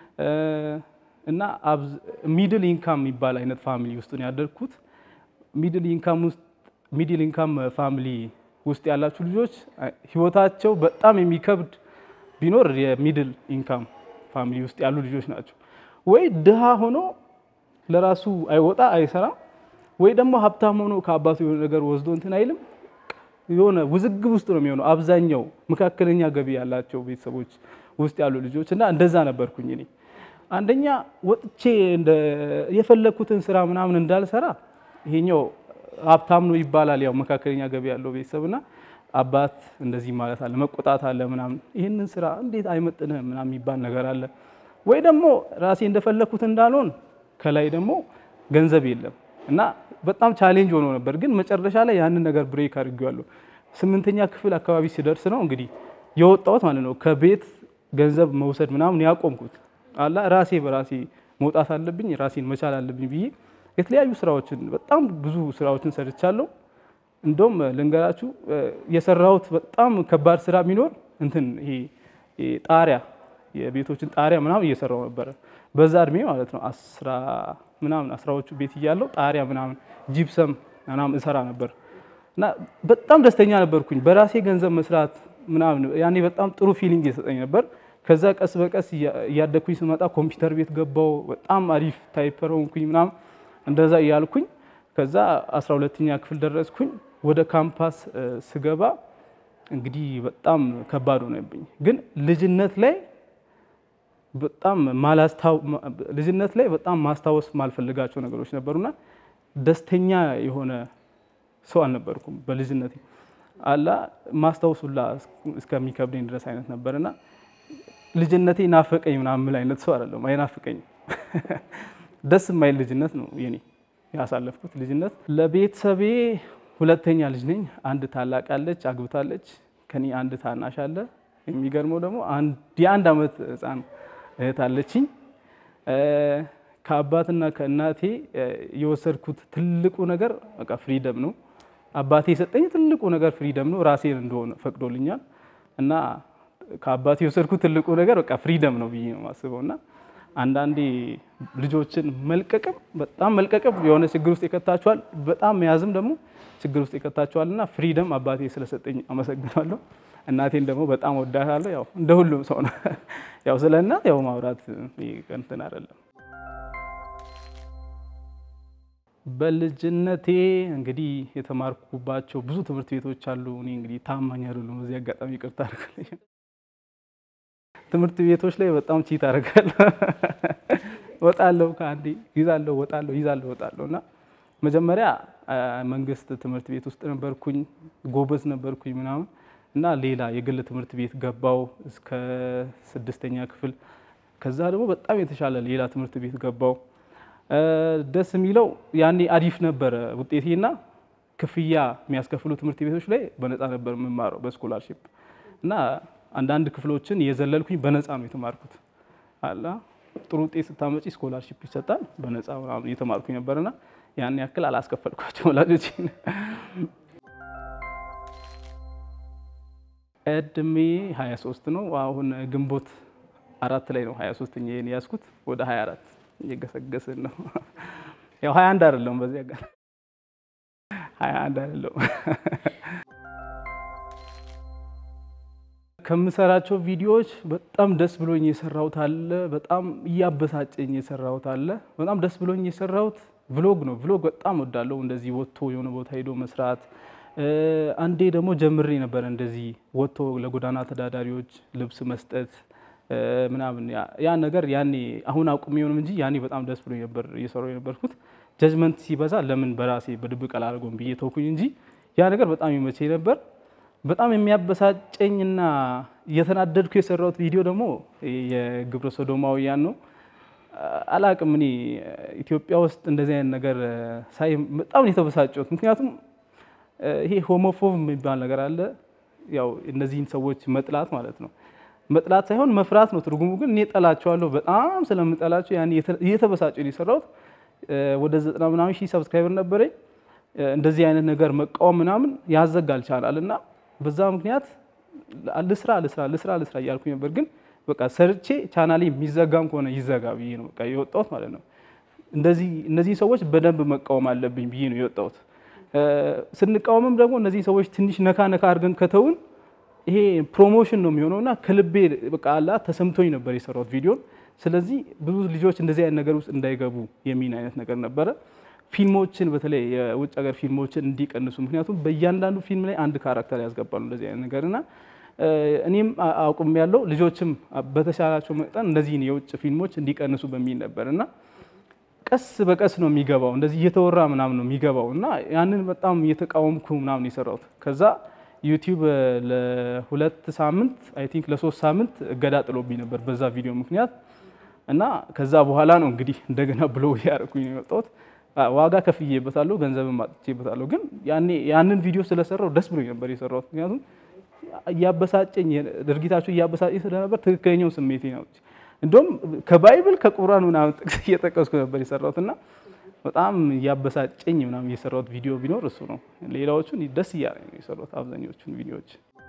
A: እና ሚድል ኢንካም የሚባል አይነት ፋሚሊ ውስጥ ነው ያደግኩት። ሚድል ኢንካም ውስጥ ሚድል ኢንካም ፋሚሊ ውስጥ ያላችሁ ልጆች ህይወታቸው በጣም የሚከብድ ቢኖር የሚድል ኢንካም ፋሚሊ ውስጥ ያሉ ልጆች ናቸው። ወይ ድሃ ሆኖ ለራሱ አይወጣ አይሰራም፣ ወይ ደግሞ ሀብታም ሆኖ ከአባቱ የሆነ ነገር ወስዶ እንትን አይልም። የሆነ ውዝግብ ውስጥ ነው የሚሆነው አብዛኛው መካከለኛ ገቢ ያላቸው ቤተሰቦች ውስጥ ያሉ ልጆች እና እንደዛ ነበርኩኝ እኔ። አንደኛ ወጥቼ የፈለግኩትን ስራ ምናምን እንዳልሰራ ይሄኛው ሀብታም ነው ይባላል። ያው መካከለኛ ገቢ ያለው ቤተሰብና አባት እንደዚህ ማለት አለ፣ መቆጣት አለ ምናምን። ይህንን ስራ እንዴት አይመጥንህም ምናምን የሚባል ነገር አለ። ወይ ደግሞ ራሴ እንደፈለግኩት እንዳልሆን ከላይ ደግሞ ገንዘብ የለም እና በጣም ቻሌንጅ ሆኖ ነበር። ግን መጨረሻ ላይ ያንን ነገር ብሬክ አድርጌዋለሁ። ስምንተኛ ክፍል አካባቢ ሲደርስ ነው እንግዲህ የወጣሁት ማለት ነው ከቤት ገንዘብ መውሰድ ምናምን ያቆምኩት አላ ራሴ በራሴ መውጣት አለብኝ ራሴን መቻል አለብኝ ብዬ የተለያዩ ስራዎችን በጣም ብዙ ስራዎችን ሰርቻለሁ። እንደውም ልንገራችሁ የሰራሁት በጣም ከባድ ስራ ቢኖር እንትን ይሄ ጣሪያ የቤቶችን ጣሪያ ምናምን እየሰራው ነበረ በዛ እድሜ ማለት ነው። አስራ ምናምን አስራዎቹ ቤት እያለው ጣሪያ ምናምን ጂፕሰም ምናምን እሰራ ነበር እና በጣም ደስተኛ ነበርኩኝ በራሴ ገንዘብ መስራት ምናምን ያኔ በጣም ጥሩ ፊሊንግ የሰጠኝ ነበር። ከዛ ቀስ በቀስ እያደግኩኝ ስመጣ ኮምፒውተር ቤት ገባው። በጣም አሪፍ ታይፐር ሆንኩኝ ምናምን እንደዛ እያልኩኝ ከዛ 12ኛ ክፍል ደረስኩኝ። ወደ ካምፓስ ስገባ እንግዲህ በጣም ከባድ ሆነብኝ። ግን ልጅነት ላይ በጣም ልጅነት ላይ በጣም ማስታወስ ማልፈልጋቸው ነገሮች ነበሩና ደስተኛ የሆነ ሰው አልነበርኩም በልጅነቴ አላ ማስታወሱላ እስከሚከብደኝ ድረስ አይነት ነበርና ልጅነቴ ናፈቀኝ ምናምን የምል አይነት ሰው አይደለም። አይናፍቀኝም። ደስ የማይል ልጅነት ነው የኔ ያሳለፍኩት ልጅነት። ለቤተሰቤ ሁለተኛ ልጅ ነኝ። አንድ ታላቅ አለች፣ አግብታለች። ከኔ አንድ ታናሽ አለ። የሚገርመው ደግሞ የአንድ ዓመት ሕፃን እህት አለችኝ። ከአባትና ከእናቴ የወሰድኩት ትልቁ ነገር በቃ ፍሪደም ነው። አባቴ የሰጠኝ ትልቁ ነገር ፍሪደም ነው። ራሴን እንደሆነ ፈቅዶልኛል እና ከአባቴ የወሰድኩት ትልቁ ነገር በቃ ፍሪደም ነው ብዬ ነው የማስበው እና አንዳንዴ ልጆችን መልቀቅም በጣም መልቀቅም የሆነ ችግር ውስጥ ይከታችኋል፣ በጣም መያዝም ደግሞ ችግር ውስጥ ይከታችኋል። እና ፍሪደም አባቴ ስለሰጠኝ አመሰግናለሁ። እናቴን ደግሞ በጣም ወዳታለሁ። ያው እንደ ሁሉም ሰው ነው። ያው ስለ እናት ያው ማውራት እንትን አይደለም። በልጅነቴ እንግዲህ የተማርኩባቸው ብዙ ትምህርት ቤቶች አሉ። እኔ እንግዲህ ታማኝ አይደሉም። በዚህ አጋጣሚ ይቅርታ አድርግልኝ። ትምህርት ቤቶች ላይ በጣም ቺት አደርጋለሁ። ወጣለሁ፣ ከአንዴ ይዛለሁ፣ ወጣለሁ፣ ይዛለሁ፣ ወጣለሁ እና መጀመሪያ መንግስት ትምህርት ቤት ውስጥ ነበርኩኝ፣ ጎበዝ ነበርኩኝ ምናምን እና ሌላ የግል ትምህርት ቤት ገባው እስከ ስድስተኛ ክፍል። ከዛ ደግሞ በጣም የተሻለ ሌላ ትምህርት ቤት ገባው። ደስ የሚለው ያኔ አሪፍ ነበረ ውጤቴና ክፍያ የሚያስከፍሉ ትምህርት ቤቶች ላይ በነፃ ነበር የምማረው በስኮላርሽፕ እና አንዳንድ ክፍሎችን የዘለልኩኝ በነፃ ነው የተማርኩት። አላ ጥሩ ውጤት ስታመጪ ስኮላርሽፕ ይሰጣል በነፃ ምናምን እየተማርኩኝ ነበርና ያን ያክል አላስከፈልኳቸው ወላጆች። እድሜ 23 ነው። አሁን ግንቦት አራት ላይ ነው 23 ኛን ያዝኩት። ወደ 24 እየገሰገስን ነው። ያው 21 አይደለም፣ በዚህ ጋር 21 አይደለም። ከምሰራቸው ቪዲዮዎች በጣም ደስ ብሎኝ የሰራሁት አለ። በጣም እያበሳጨኝ የሰራሁት አለ። በጣም ደስ ብሎኝ የሰራሁት ቭሎግ ነው። ቭሎግ በጣም ወዳለው እንደዚህ ወጥቶ የሆነ ቦታ ሄዶ መስራት። አንዴ ደግሞ ጀምሬ ነበረ እንደዚህ ወጥቶ ለጎዳና ተዳዳሪዎች ልብስ መስጠት ምናምን ያ ነገር ያኔ አሁን አቁሜ የሆንም እንጂ ያኔ በጣም ደስ ብሎኝ ነበር እየሰራሁ የነበርኩት። ጀጅመንት ሲበዛ ለምን በራሴ በድብቅ አላደርገውም ብዬ ተውኩኝ እንጂ ያ ነገር በጣም ይመቸኝ ነበር። በጣም የሚያበሳጨኝና እየተናደድኩ የሰራሁት ቪዲዮ ደግሞ የግብረ ሶዶማውያን ነው። አላቅም እኔ ኢትዮጵያ ውስጥ እንደዚህ አይነት ነገር ሳይ በጣም ነው የተበሳጨሁት። ምክንያቱም ይሄ ሆሞፎብ የሚባል ነገር አለ። ያው እነዚህን ሰዎች መጥላት ማለት ነው። መጥላት ሳይሆን መፍራት ነው ትርጉሙ። ግን እኔ ጠላቸዋለሁ። በጣም ስለምጠላቸው ያኔ እየተበሳጨሁ ነው የሰራሁት። ወደ ዘጠና ምናምን ሺህ ሰብስክራይበር ነበረኝ። እንደዚህ አይነት ነገር መቃወም ምናምን ያዘጋል ቻናል እና በዛ ምክንያት ልስራ ልስራ ልስራ ልስራ እያልኩኝ ነበር። ግን በቃ ሰርቼ ቻናሌ የሚዘጋም ከሆነ ይዘጋ ብዬ ነው በቃ የወጣሁት ማለት ነው። እንደዚህ እነዚህ ሰዎች በደንብ መቃወም አለብኝ ብዬ ነው የወጣሁት። ስንቃወምም ደግሞ እነዚህ ሰዎች ትንሽ ነካ ነካ አድርገን ከተውን ይሄ ፕሮሞሽን ነው የሚሆነው እና ከልቤ በቃ አላ ተሰምቶኝ ነበር የሰራሁት ቪዲዮን። ስለዚህ ብዙ ልጆች እንደዚህ አይነት ነገር ውስጥ እንዳይገቡ የሚል አይነት ነገር ነበረ። ፊልሞችን በተለይ የውጭ ሀገር ፊልሞችን እንዲቀንሱ፣ ምክንያቱም በእያንዳንዱ ፊልም ላይ አንድ ካራክተር ያስገባሉ እንደዚህ አይነት ነገር እና እኔም አውቁም ያለው ልጆችም በተሻላቸው መጠን እነዚህን የውጭ ፊልሞች እንዲቀንሱ በሚል ነበር እና ቀስ በቀስ ነው የሚገባው፣ እንደዚህ እየተወራ ምናምን ነው የሚገባው እና ያንን በጣም እየተቃወምኩ ምናምን የሰራሁት ከዛ ዩቲዩብ ለሁለት ሳምንት አይ ቲንክ ለሶስት ሳምንት እገዳ ጥሎብኝ ነበር በዛ ቪዲዮ ምክንያት እና ከዛ በኋላ ነው እንግዲህ እንደገና ብሎ ያደረኩኝ ነው የወጣሁት። ዋጋ ከፍዬበታለሁ፣ ገንዘብም አጥቼበታለሁ። ግን ያኔ ያንን ቪዲዮ ስለሰራው ደስ ብሎኝ ነበር የሰራሁት። ምክንያቱም እያበሳጨኝ ድርጊታቸው እያበሳጨኝ ስለነበር ትክክለኛው ስሜቴ ነው። እንደውም ከባይብል ከቁርአን ምናምን ጥቅስ እየጠቀስኩ ነበር የሰራሁት እና በጣም እያበሳጨኝ ምናምን የሰራሁት ቪዲዮ ቢኖር እሱ ነው። ሌላዎቹን ደስ እያለኝ ነው የሰራሁት አብዛኞቹን ቪዲዮዎች።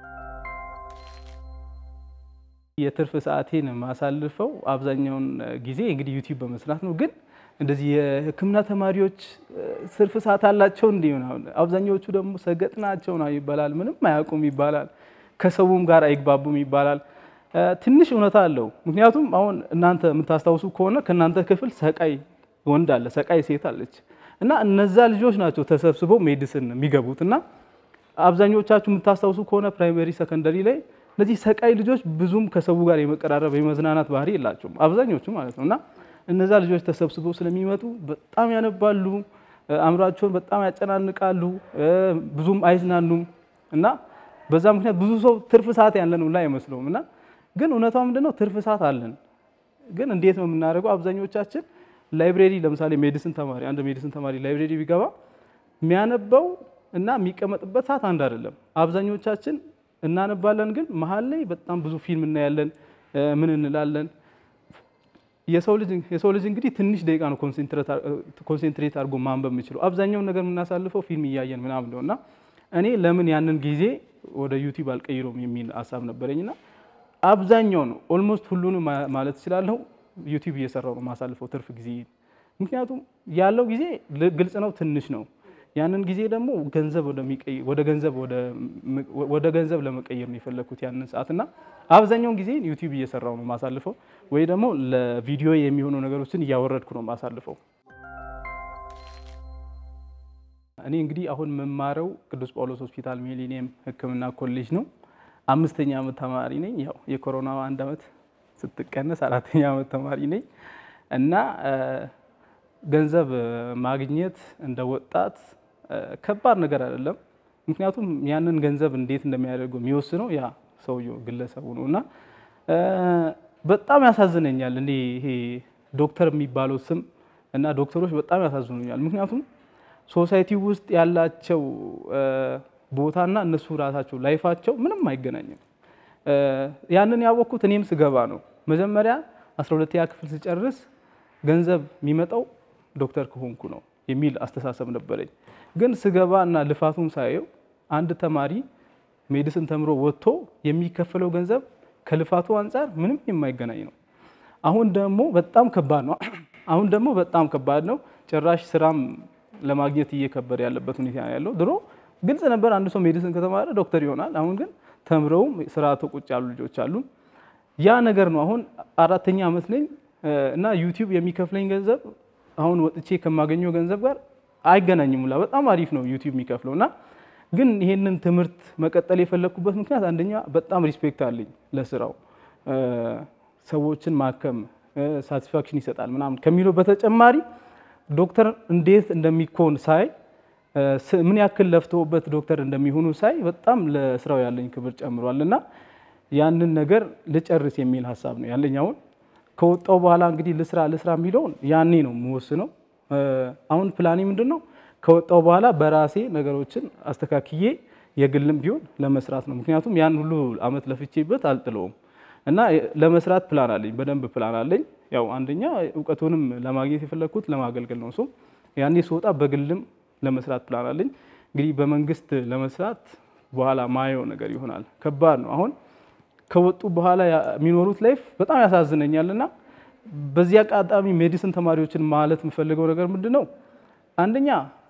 A: የትርፍ ሰዓቴን ማሳልፈው አብዛኛውን ጊዜ እንግዲህ ዩቲዩብ በመስራት ነው። ግን እንደዚህ የሕክምና ተማሪዎች ትርፍ ሰዓት አላቸው እንዲህ ምናምን፣ አብዛኛዎቹ ደግሞ ሰገጥ ናቸው ነው ይባላል። ምንም አያውቁም ይባላል። ከሰውም ጋር አይግባቡም ይባላል። ትንሽ እውነታ አለው። ምክንያቱም አሁን እናንተ የምታስታውሱ ከሆነ ከእናንተ ክፍል ሰቃይ ወንድ አለ፣ ሰቃይ ሴት አለች እና እነዛ ልጆች ናቸው ተሰብስበው ሜዲስን የሚገቡት እና አብዛኞቻችሁ የምታስታውሱ ከሆነ ፕራይመሪ ሰከንደሪ ላይ እነዚህ ሰቃይ ልጆች ብዙም ከሰው ጋር የመቀራረብ የመዝናናት ባህሪ የላቸውም አብዛኞቹ ማለት ነው እና እነዛ ልጆች ተሰብስበው ስለሚመጡ በጣም ያነባሉ፣ አእምሯቸውን በጣም ያጨናንቃሉ፣ ብዙም አይዝናኑም እና በዛ ምክንያት ብዙ ሰው ትርፍ ሰዓት ያለን ሁላ አይመስለውም እና ግን እውነቷ ምንድነው ትርፍ ሰዓት አለን። ግን እንዴት ነው የምናደርገው? አብዛኞቻችን ላይብሬሪ ለምሳሌ ሜዲሲን ተማሪ አንድ ሜዲሲን ተማሪ ላይብሬሪ ቢገባ የሚያነበው እና የሚቀመጥበት ሰዓት አንድ አይደለም። አብዛኞቻችን እናነባለን፣ ግን መሀል ላይ በጣም ብዙ ፊልም እናያለን። ምን እንላለን? የሰው ልጅ የሰው ልጅ እንግዲህ ትንሽ ደቂቃ ነው ኮንሴንትሬት አድርጎ ማንበብ የሚችለው። አብዛኛውን ነገር የምናሳልፈው ፊልም እያየን ምናምን ነው እና እኔ ለምን ያንን ጊዜ ወደ ዩቲዩብ አልቀይረውም የሚል ሀሳብ ነበረኝና አብዛኛው ነው ኦልሞስት ሁሉንም ማለት እችላለሁ ዩቲዩብ እየሰራው ነው ማሳልፈው ትርፍ ጊዜ። ምክንያቱም ያለው ጊዜ ግልጽ ነው፣ ትንሽ ነው። ያንን ጊዜ ደግሞ ገንዘብ ወደ ገንዘብ ወደ ገንዘብ ለመቀየር ነው የፈለግኩት ያንን ሰዓት እና አብዛኛውን ጊዜ ዩቲዩብ እየሰራው ነው ማሳልፈው፣ ወይ ደግሞ ለቪዲዮ የሚሆኑ ነገሮችን እያወረድኩ ነው ማሳልፈው። እኔ እንግዲህ አሁን የምማረው ቅዱስ ጳውሎስ ሆስፒታል ሚሊኒየም ሕክምና ኮሌጅ ነው። አምስተኛ ዓመት ተማሪ ነኝ። ያው የኮሮና አንድ ዓመት ስትቀነስ አራተኛ ዓመት ተማሪ ነኝ እና ገንዘብ ማግኘት እንደ ወጣት ከባድ ነገር አይደለም። ምክንያቱም ያንን ገንዘብ እንዴት እንደሚያደርገው የሚወስነው ያ ሰውየው ግለሰቡ ነው እና በጣም ያሳዝነኛል። እኔ ይሄ ዶክተር የሚባለው ስም እና ዶክተሮች በጣም ያሳዝኑኛል። ምክንያቱም ሶሳይቲ ውስጥ ያላቸው ቦታና እነሱ ራሳቸው ላይፋቸው ምንም አይገናኝም። ያንን ያወቅኩት እኔም ስገባ ነው። መጀመሪያ 12ኛ ክፍል ስጨርስ ገንዘብ የሚመጣው ዶክተር ከሆንኩ ነው የሚል አስተሳሰብ ነበረኝ። ግን ስገባ እና ልፋቱን ሳየው አንድ ተማሪ ሜዲሲን ተምሮ ወጥቶ የሚከፈለው ገንዘብ ከልፋቱ አንጻር ምንም የማይገናኝ ነው። አሁን ደግሞ በጣም ከባድ ነው። አሁን ደግሞ በጣም ከባድ ነው። ጭራሽ ስራም ለማግኘት እየከበደ ያለበት ሁኔታ ያለው። ድሮ ግልጽ ነበር፣ አንድ ሰው ሜዲሲን ከተማረ ዶክተር ይሆናል። አሁን ግን ተምረውም ስራ ቁጭ ያሉ ልጆች አሉ። ያ ነገር ነው። አሁን አራተኛ ዓመት ነኝ እና ዩቲዩብ የሚከፍለኝ ገንዘብ አሁን ወጥቼ ከማገኘው ገንዘብ ጋር አይገናኝም። ላ በጣም አሪፍ ነው ዩቲዩብ የሚከፍለው እና ግን ይሄንን ትምህርት መቀጠል የፈለግኩበት ምክንያት አንደኛ በጣም ሪስፔክት አለኝ ለስራው ሰዎችን ማከም ሳቲስፋክሽን ይሰጣል ምናምን ከሚለው በተጨማሪ ዶክተር እንዴት እንደሚኮን ሳይ ምን ያክል ለፍተውበት ዶክተር እንደሚሆኑ ሳይ በጣም ለስራው ያለኝ ክብር ጨምሯል እና ያንን ነገር ልጨርስ የሚል ሀሳብ ነው ያለኝ። አሁን ከወጣው በኋላ እንግዲህ ልስራ ልስራ የሚለውን ያኔ ነው የምወስነው። አሁን ፕላኔ ምንድን ነው? ከወጣው በኋላ በራሴ ነገሮችን አስተካክዬ የግልም ቢሆን ለመስራት ነው። ምክንያቱም ያን ሁሉ አመት ለፍቼበት አልጥለውም እና ለመስራት ፕላን አለኝ፣ በደንብ ፕላን አለኝ። ያው አንደኛ እውቀቱንም ለማግኘት የፈለግኩት ለማገልገል ነው። ሰው ያኔ ስወጣ በግልም ለመስራት ፕላን አለኝ። እንግዲህ በመንግስት ለመስራት በኋላ ማየው ነገር ይሆናል። ከባድ ነው። አሁን ከወጡ በኋላ የሚኖሩት ላይፍ በጣም ያሳዝነኛል እና በዚህ አጋጣሚ ሜዲሲን ተማሪዎችን ማለት የምፈልገው ነገር ምንድን ነው? አንደኛ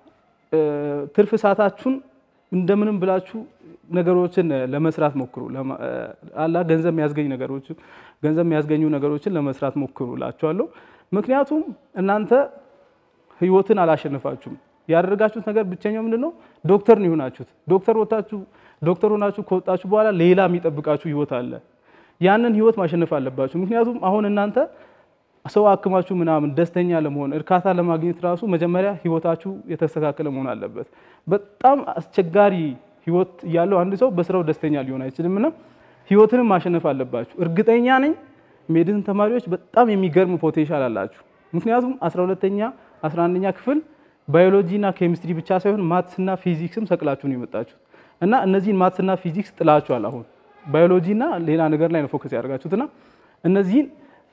A: ትርፍ ሰዓታችሁን እንደምንም ብላችሁ ነገሮችን ለመስራት ሞክሩ። አላ ገንዘብ የሚያስገኝ ነገሮች ገንዘብ የሚያስገኙ ነገሮችን ለመስራት ሞክሩ እላችኋለሁ። ምክንያቱም እናንተ ህይወትን አላሸነፋችሁም። ያደረጋችሁት ነገር ብቸኛው ምንድን ነው? ዶክተር ነው የሆናችሁት። ዶክተር ወታችሁ ዶክተር ሆናችሁ ከወጣችሁ በኋላ ሌላ የሚጠብቃችሁ ህይወት አለ። ያንን ህይወት ማሸነፍ አለባችሁ። ምክንያቱም አሁን እናንተ ሰው አክማችሁ ምናምን ደስተኛ ለመሆን እርካታ ለማግኘት ራሱ መጀመሪያ ህይወታችሁ የተስተካከለ መሆን አለበት። በጣም አስቸጋሪ ህይወት ያለው አንድ ሰው በስራው ደስተኛ ሊሆን አይችልም እና ህይወትንም ማሸነፍ አለባችሁ። እርግጠኛ ነኝ ሜዲሲን ተማሪዎች በጣም የሚገርም ፖቴንሻል አላችሁ። ምክንያቱም 12ኛ 11ኛ ክፍል ባዮሎጂና ኬሚስትሪ ብቻ ሳይሆን ማትስና ፊዚክስም ሰቅላችሁ ነው የመጣችሁት እና እነዚህን ማትስና ፊዚክስ ጥላችኋል። አሁን ባዮሎጂና ሌላ ነገር ላይ ነው ፎከስ ያደርጋችሁትና እነዚህን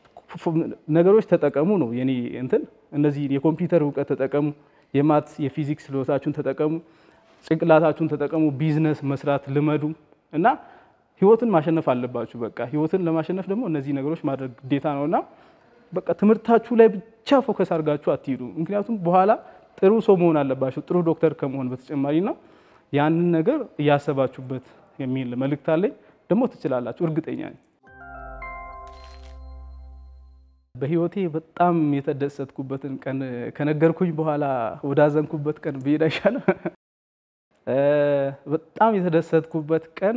A: ነገሮች ተጠቀሙ ነው የኔ እንትን። እነዚህ የኮምፒውተር እውቀት ተጠቀሙ፣ የማትስ የፊዚክስ ችሎታችሁን ተጠቀሙ፣ ጭንቅላታችሁን ተጠቀሙ፣ ቢዝነስ መስራት ልመዱ እና ህይወትን ማሸነፍ አለባችሁ። በቃ ህይወትን ለማሸነፍ ደግሞ እነዚህ ነገሮች ማድረግ ግዴታ ነውና በቃ ትምህርታችሁ ላይ ብቻ ፎከስ አድርጋችሁ አትሂዱ። ምክንያቱም በኋላ ጥሩ ሰው መሆን አለባችሁ ጥሩ ዶክተር ከመሆን በተጨማሪ ነው። ያንን ነገር እያሰባችሁበት የሚል መልእክት አለኝ። ደግሞ ትችላላችሁ፣ እርግጠኛ ነኝ። በህይወቴ በጣም የተደሰትኩበትን ቀን ከነገርኩኝ በኋላ ወዳዘንኩበት ቀን ብሄድ አይሻልም? በጣም የተደሰትኩበት ቀን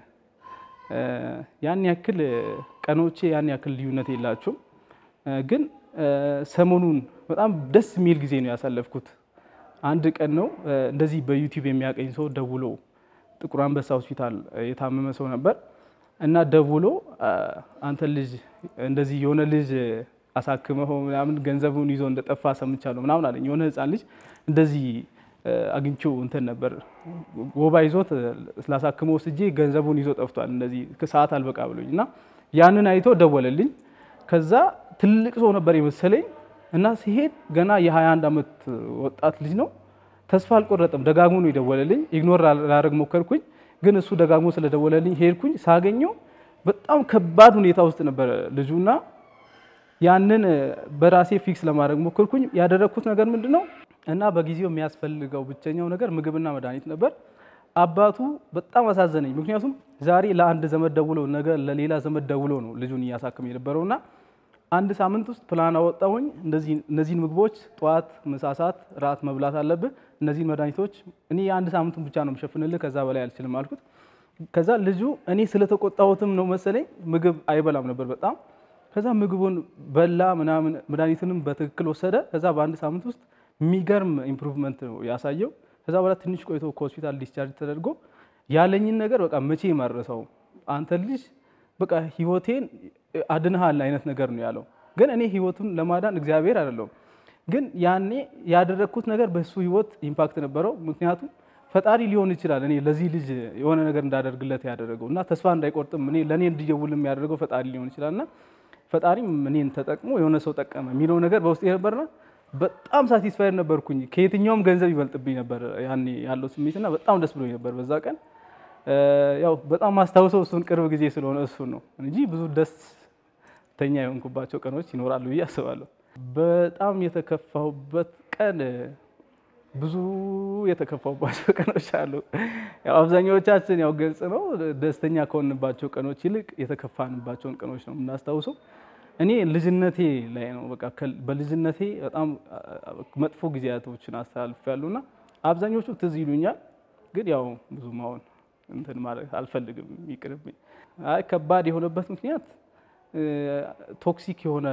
A: ያን ያክል ቀኖቼ ያን ያክል ልዩነት የላቸውም። ግን ሰሞኑን በጣም ደስ የሚል ጊዜ ነው ያሳለፍኩት። አንድ ቀን ነው እንደዚህ በዩቲዩብ የሚያቀኝ ሰው ደውሎ ጥቁር አንበሳ ሆስፒታል የታመመ ሰው ነበር እና ደውሎ አንተ ልጅ እንደዚህ የሆነ ልጅ አሳክመው ምናምን ገንዘቡን ይዞ እንደጠፋ ሰምቻለሁ ምናምን አለኝ። የሆነ ህፃን ልጅ እንደዚህ አግኝቼው እንትን ነበር ወባ ይዞት ስላሳክመው ስጄ ገንዘቡን ይዞ ጠፍቷል፣ እንደዚህ ሰዓት አልበቃ ብሎኝ እና ያንን አይቶ ደወለልኝ። ከዛ ትልቅ ሰው ነበር የመሰለኝ እና ሲሄድ ገና የ21 ዓመት ወጣት ልጅ ነው። ተስፋ አልቆረጠም። ደጋግሞ ነው የደወለልኝ። ኢግኖር ላደርግ ሞከርኩኝ፣ ግን እሱ ደጋግሞ ስለደወለልኝ ሄድኩኝ። ሳገኘው በጣም ከባድ ሁኔታ ውስጥ ነበረ ልጁና ያንን በራሴ ፊክስ ለማድረግ ሞክርኩኝ። ያደረግኩት ነገር ምንድን ነው እና በጊዜው የሚያስፈልገው ብቸኛው ነገር ምግብና መድኃኒት ነበር። አባቱ በጣም አሳዘነኝ። ምክንያቱም ዛሬ ለአንድ ዘመድ ደውሎ ነገ ለሌላ ዘመድ ደውሎ ነው ልጁን እያሳክም የነበረውና አንድ ሳምንት ውስጥ ፕላን አወጣሁኝ። እነዚህን ምግቦች ጠዋት፣ ምሳ ሰዓት፣ ራት መብላት አለብህ። እነዚህን መድኃኒቶች እኔ የአንድ ሳምንቱን ብቻ ነው የምሸፍንልህ፣ ከዛ በላይ አልችልም አልኩት። ከዛ ልጁ እኔ ስለተቆጣሁትም ነው መሰለኝ ምግብ አይበላም ነበር በጣም ከዛ ምግቡን በላ ምናምን መድኃኒቱንም በትክክል ወሰደ። ከዛ በአንድ ሳምንት ውስጥ የሚገርም ኢምፕሩቭመንት ነው ያሳየው። ከዛ በኋላ ትንሽ ቆይቶ ከሆስፒታል ዲስቻርጅ ተደርጎ ያለኝን ነገር በቃ መቼ መረሰው አንተ ልጅ በቃ ህይወቴን አድንሃል አይነት ነገር ነው ያለው። ግን እኔ ህይወቱን ለማዳን እግዚአብሔር አይደለሁም። ግን ያኔ ያደረግኩት ነገር በሱ ህይወት ኢምፓክት ነበረው። ምክንያቱም ፈጣሪ ሊሆን ይችላል እኔ ለዚህ ልጅ የሆነ ነገር እንዳደርግለት ያደረገው እና ተስፋ እንዳይቆርጥም እኔ ለእኔ እንዲደውልም ያደረገው ፈጣሪ ሊሆን ይችላልና ፈጣሪም እኔን ተጠቅሞ የሆነ ሰው ጠቀመ የሚለው ነገር በውስጤ ነበርና በጣም ሳቲስፋይድ ነበርኩኝ። ከየትኛውም ገንዘብ ይበልጥብኝ ነበር ያኔ ያለው ስሜትና በጣም ደስ ብሎኝ ነበር በዛ ቀን። ያው በጣም ማስታውሰው እሱን ቅርብ ጊዜ ስለሆነ እሱን ነው እንጂ ብዙ ደስተኛ የሆንኩባቸው ቀኖች ይኖራሉ ብዬ አስባለሁ። በጣም የተከፋሁበት ቀን ብዙ የተከፋሁባቸው ቀኖች አሉ። ያው አብዛኛዎቻችን ያው ግልጽ ነው ደስተኛ ከሆንባቸው ቀኖች ይልቅ የተከፋንባቸውን ቀኖች ነው የምናስታውሰው። እኔ ልጅነቴ ላይ ነው በቃ በልጅነቴ በጣም መጥፎ ጊዜያቶችን አስተላልፌያለሁ እና አብዛኞቹ ትዝ ይሉኛል። ግን ያው ብዙ ማሆን እንትን ማለት አልፈልግም፣ ይቅርብኝ። አይ ከባድ የሆነበት ምክንያት ቶክሲክ የሆነ